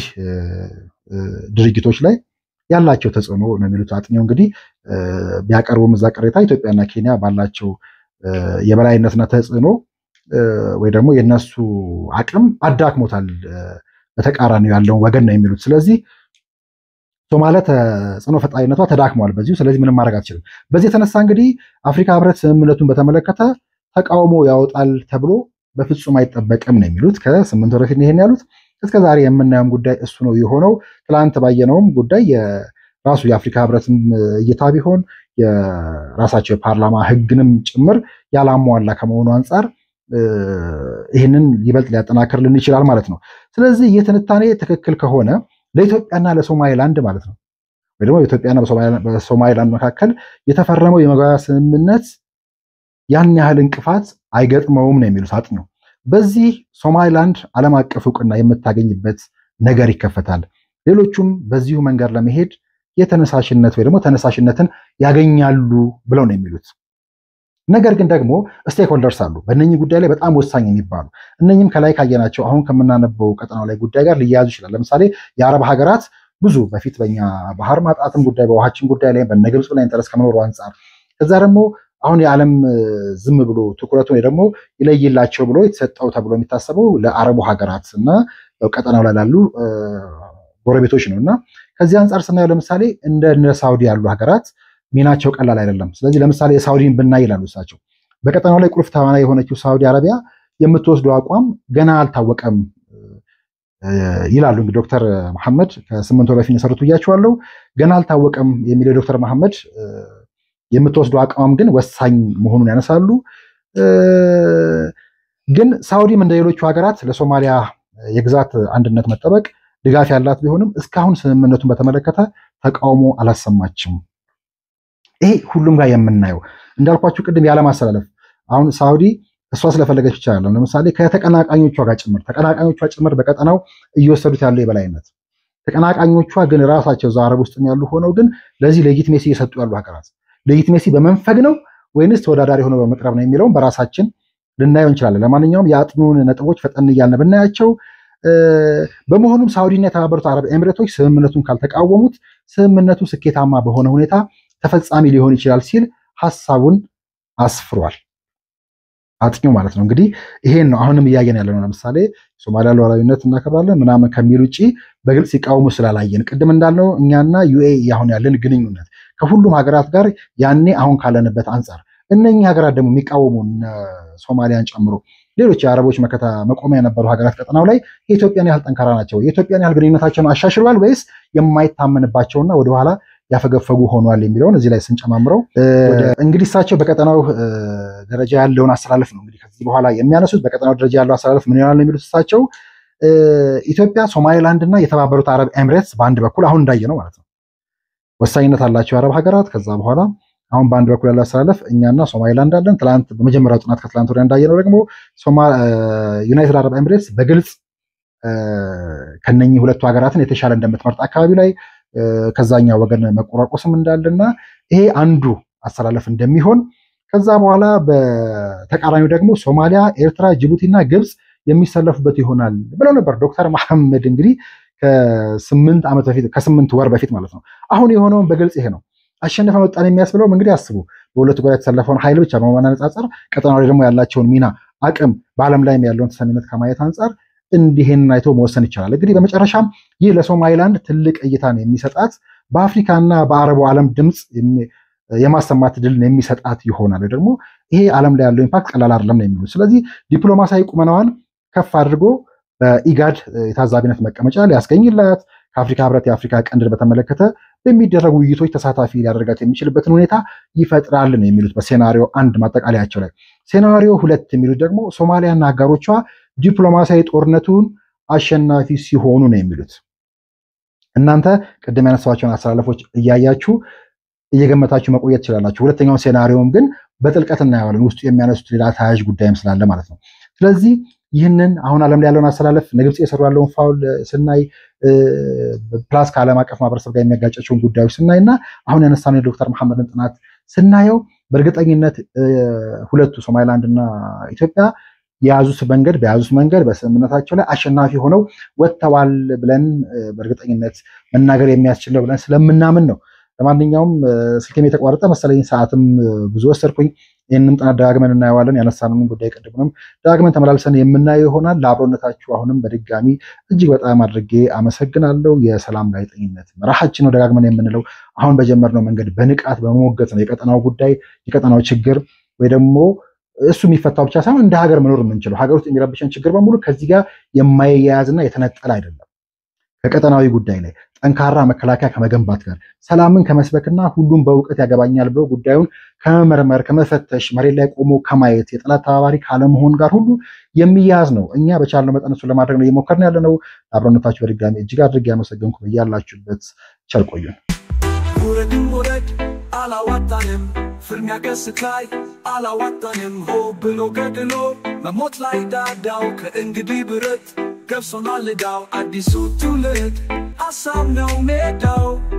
ድርጊቶች ላይ ያላቸው ተጽዕኖ ነው የሚሉት አጥኚው። እንግዲህ ቢያቀርቡም እዛ ቅሬታ ኢትዮጵያና ኬንያ ባላቸው የበላይነትና ተጽዕኖ ወይ ደግሞ የነሱ አቅም አዳክሞታል በተቃራኒው ያለውን ወገን ነው የሚሉት። ስለዚህ ሶማሊያ ተጽዕኖ ፈጣሪነቷ ተዳክሟል በዚሁ። ስለዚህ ምንም ማድረግ አትችልም። በዚህ የተነሳ እንግዲህ አፍሪካ ህብረት ስምምነቱን በተመለከተ ተቃውሞ ያወጣል ተብሎ በፍጹም አይጠበቅም ነው የሚሉት። ከስምንት ወር በፊት ይሄን ያሉት እስከ ዛሬ የምናየውም ጉዳይ እሱ ነው የሆነው። ትላንት ባየነውም ጉዳይ የራሱ የአፍሪካ ህብረትም እይታ ቢሆን የራሳቸው የፓርላማ ህግንም ጭምር ያላሟላ ከመሆኑ አንጻር ይህንን ይበልጥ ሊያጠናክርልን ይችላል ማለት ነው። ስለዚህ ይህ ትንታኔ ትክክል ከሆነ ለኢትዮጵያና ለሶማሊላንድ ማለት ነው ወይ ደግሞ በኢትዮጵያና በሶማሊላንድ መካከል የተፈረመው የመግባቢያ ስምምነት ያን ያህል እንቅፋት አይገጥመውም ነው የሚሉት አጥኚው። በዚህ ሶማሊላንድ ዓለም አቀፍ እውቅና የምታገኝበት ነገር ይከፈታል። ሌሎቹም በዚሁ መንገድ ለመሄድ የተነሳሽነት ወይ ደግሞ ተነሳሽነትን ያገኛሉ ብለው ነው የሚሉት። ነገር ግን ደግሞ ስቴክሆልደርስ አሉ በእነኚህ ጉዳይ ላይ በጣም ወሳኝ የሚባሉ እነኚህም ከላይ ካየናቸው አሁን ከምናነበው ቀጠናው ላይ ጉዳይ ጋር ሊያያዙ ይችላል። ለምሳሌ የአረብ ሀገራት ብዙ በፊት በኛ ባህር ማጣትም ጉዳይ በውሃችን ጉዳይ ላይ በነ ግብፅ ላይ ኢንተረስ ከመኖሩ አንጻር ከዛ ደግሞ አሁን የዓለም ዝም ብሎ ትኩረቱ ደግሞ ይለይላቸው ብሎ የተሰጠው ተብሎ የሚታሰበው ለአረቡ ሀገራት እና ቀጠናው ላይ ላሉ ጎረቤቶች ነው እና ከዚህ አንጻር ስናየው ለምሳሌ እንደ ሳውዲ ያሉ ሀገራት ሚናቸው ቀላል አይደለም። ስለዚህ ለምሳሌ የሳውዲን ብናይ ይላሉ እሳቸው በቀጠናው ላይ ቁልፍ ተዋናይ የሆነችው ሳውዲ አረቢያ የምትወስደው አቋም ገና አልታወቀም ይላሉ። እንግዲህ ዶክተር መሐመድ ከስምንት ወር በፊት የሰሩት ብያቸዋለሁ። ገና አልታወቀም የሚለው ዶክተር መሐመድ የምትወስደው አቋም ግን ወሳኝ መሆኑን ያነሳሉ። ግን ሳውዲም እንደ ሌሎቹ ሀገራት ለሶማሊያ የግዛት አንድነት መጠበቅ ድጋፍ ያላት ቢሆንም እስካሁን ስምምነቱን በተመለከተ ተቃውሞ አላሰማችም። ይሄ ሁሉም ጋር የምናየው እንዳልኳችሁ ቅድም ያለማስተላለፍ አሁን ሳውዲ እሷ ስለፈለገች ብቻ ያለው ለምሳሌ ከተቀናቃኞቿ ጋር ጭምር ተቀናቃኞቿ ጭምር በቀጠናው እየወሰዱት ያለው የበላይነት ተቀናቃኞቿ ግን ራሳቸው እዛ አረብ ውስጥ ያሉ ሆነው ግን ለዚህ ሌጂትሜሲ እየሰጡ ያሉ ሀገራት ሌጂትሜሲ በመንፈግ ነው ወይንስ ተወዳዳሪ ሆነው በመቅረብ ነው የሚለውን በራሳችን ልናየው እንችላለን። ለማንኛውም የአጥኚውን ነጥቦች ፈጠን እያልን ብናያቸው በመሆኑም ሳውዲና የተባበሩት አረብ ኤሚሬቶች ስምምነቱን ካልተቃወሙት ስምምነቱ ስኬታማ በሆነ ሁኔታ ተፈጻሚ ሊሆን ይችላል ሲል ሀሳቡን አስፍሯል። አጥኚው ማለት ነው። እንግዲህ ይሄን ነው አሁንም እያየን ያለ ነው። ለምሳሌ ሶማሊያ ሉዓላዊነት እናከብራለን ምናምን ከሚል ውጭ በግልጽ ሲቃወሙ ስላላየን ቅድም እንዳልነው እኛና ዩኤኢ አሁን ያለን ግንኙነት ከሁሉም ሀገራት ጋር ያኔ አሁን ካለንበት አንጻር እነኚህ ሀገራት ደግሞ የሚቃወሙ ሶማሊያን ጨምሮ ሌሎች የአረቦች መከታ መቆሚያ የነበሩ ሀገራት ቀጠናው ላይ የኢትዮጵያን ያህል ጠንካራ ናቸው? የኢትዮጵያን ያህል ግንኙነታቸውን አሻሽሏል ወይስ የማይታመንባቸውና ወደኋላ ያፈገፈጉ ሆኗል የሚለውን እዚህ ላይ ስንጨማምረው እንግዲህ እሳቸው በቀጠናው ደረጃ ያለውን አስተላለፍ ነው እንግዲህ ከዚህ በኋላ የሚያነሱት በቀጠናው ደረጃ ያለው አስተላለፍ ምን ይሆናል ነው የሚሉት እሳቸው ኢትዮጵያ፣ ሶማሌላንድ እና የተባበሩት አረብ ኤምሬትስ በአንድ በኩል አሁን እንዳየ ነው ማለት ነው ወሳኝነት አላቸው የአረብ ሀገራት። ከዛ በኋላ አሁን በአንድ በኩል ያለው አስተላለፍ እኛና ሶማሌላንድ አለን። ትላንት በመጀመሪያው ጥናት ከትላንት ወዲያ እንዳየ ነው ደግሞ ዩናይትድ አረብ ኤምሬትስ በግልጽ ከነኚህ ሁለቱ ሀገራትን የተሻለ እንደምትመርጥ አካባቢ ላይ ከዛኛው ወገን መቆራቆስም እንዳለና ይሄ አንዱ አስተላለፍ እንደሚሆን ከዛ በኋላ በተቃራኒው ደግሞ ሶማሊያ፣ ኤርትራ፣ ጅቡቲና ግብፅ የሚሰለፉበት ይሆናል ብለው ነበር ዶክተር መሐመድ እንግዲህ ከስምንት ዓመት በፊት ከስምንት ወር በፊት ማለት ነው። አሁን የሆነውን በግልጽ ይሄ ነው። አሸነፈ መጣን የሚያስብለውም እንግዲህ አስቡ በሁለቱ ጎራ የተሰለፈውን ኃይል ብቻ በማነጻጸር ቀጠናው ላይ ደግሞ ያላቸውን ሚና አቅም በዓለም ላይም ያለውን ተሰሚነት ከማየት አንጻር እንዲህን አይቶ መወሰን ይቻላል። እንግዲህ በመጨረሻም ይህ ለሶማሊላንድ ትልቅ እይታን የሚሰጣት በአፍሪካና በአረቡ ዓለም ድምፅ የማሰማት ድልን የሚሰጣት ይሆናል። ደግሞ ይሄ ዓለም ላይ ያለው ኢምፓክት ቀላል አይደለም ነው የሚሉት። ስለዚህ ዲፕሎማሲያዊ ቁመናዋን ከፍ አድርጎ በኢጋድ የታዛቢነት መቀመጫ ሊያስገኝላት ከአፍሪካ ህብረት የአፍሪካ ቀንድን በተመለከተ በሚደረጉ ውይይቶች ተሳታፊ ሊያደርጋት የሚችልበትን ሁኔታ ይፈጥራል ነው የሚሉት በሴናሪዮ አንድ ማጠቃለያቸው ላይ። ሴናሪዮ ሁለት የሚሉት ደግሞ ሶማሊያና አጋሮቿ ዲፕሎማሲያዊ ጦርነቱን አሸናፊ ሲሆኑ ነው የሚሉት። እናንተ ቅድም ያነሳቸውን አስተላለፎች እያያችሁ እየገመታችሁ መቆየት ትችላላችሁ። ሁለተኛውን ሴናሪዮም ግን በጥልቀት እናየዋለን። ውስጡ የሚያነሱት ሌላ ተያያዥ ጉዳይም ስላለ ማለት ነው። ስለዚህ ይህንን አሁን ዓለም ላይ ያለውን አስተላለፍ ግብፅ የሰሩ ያለውን ፋውል ስናይ ፕላስ ከዓለም አቀፍ ማህበረሰብ ጋር የሚያጋጫቸውን ጉዳዮች ስናይ እና አሁን ያነሳነው የዶክተር መሐመድን ጥናት ስናየው በእርግጠኝነት ሁለቱ ሶማሊላንድ እና ኢትዮጵያ የያዙት መንገድ በያዙት መንገድ በስምምነታቸው ላይ አሸናፊ ሆነው ወጥተዋል ብለን በእርግጠኝነት መናገር የሚያስችል ነው ብለን ስለምናምን ነው። ለማንኛውም ስልክም የተቋረጠ መሰለኝ፣ ሰዓትም ብዙ ወሰድኩኝ። ይህንም ጥናት ደጋግመን እናየዋለን። ያነሳነውን ጉዳይ ቅድምንም ደጋግመን ተመላልሰን የምናየው ይሆናል። ለአብሮነታችሁ አሁንም በድጋሚ እጅግ በጣም አድርጌ አመሰግናለሁ። የሰላም ጋዜጠኝነት መርሃችን ነው ደጋግመን የምንለው አሁን በጀመርነው መንገድ በንቃት በመሞገት ነው የቀጠናው ጉዳይ የቀጠናው ችግር ወይ ደግሞ እሱ የሚፈታው ብቻ ሳይሆን እንደ ሀገር መኖር የምንችለው ሀገር ውስጥ የሚረብሸን ችግር በሙሉ ከዚህ ጋር የማይያያዝና የተነጠለ አይደለም። ከቀጠናዊ ጉዳይ ላይ ጠንካራ መከላከያ ከመገንባት ጋር ሰላምን ከመስበክና ሁሉም በእውቀት ያገባኛል ብሎ ጉዳዩን ከመመርመር ከመፈተሽ መሬት ላይ ቆሞ ከማየት የጠላት ተባባሪ ካለመሆን ጋር ሁሉ የሚያያዝ ነው። እኛ በቻልነው መጠን እሱን ለማድረግ ነው እየሞከርን ያለ ነው። ለአብሮነታችሁ በድጋሚ እጅግ አድርጌ ያመሰገንኩ። እያላችሁበት ቸር ቆዩን። ውረድም ውረድ አላዋጣንም፣ ፍልሚያ ገስት ላይ አላዋጣንም። ሆ ብሎ ገድሎ መሞት ላይ ዳዳው ከእንግዲህ ብረት ገብሶናል ዕዳው አዲሱ ትውልድ ሀሳብ ነው ሜዳው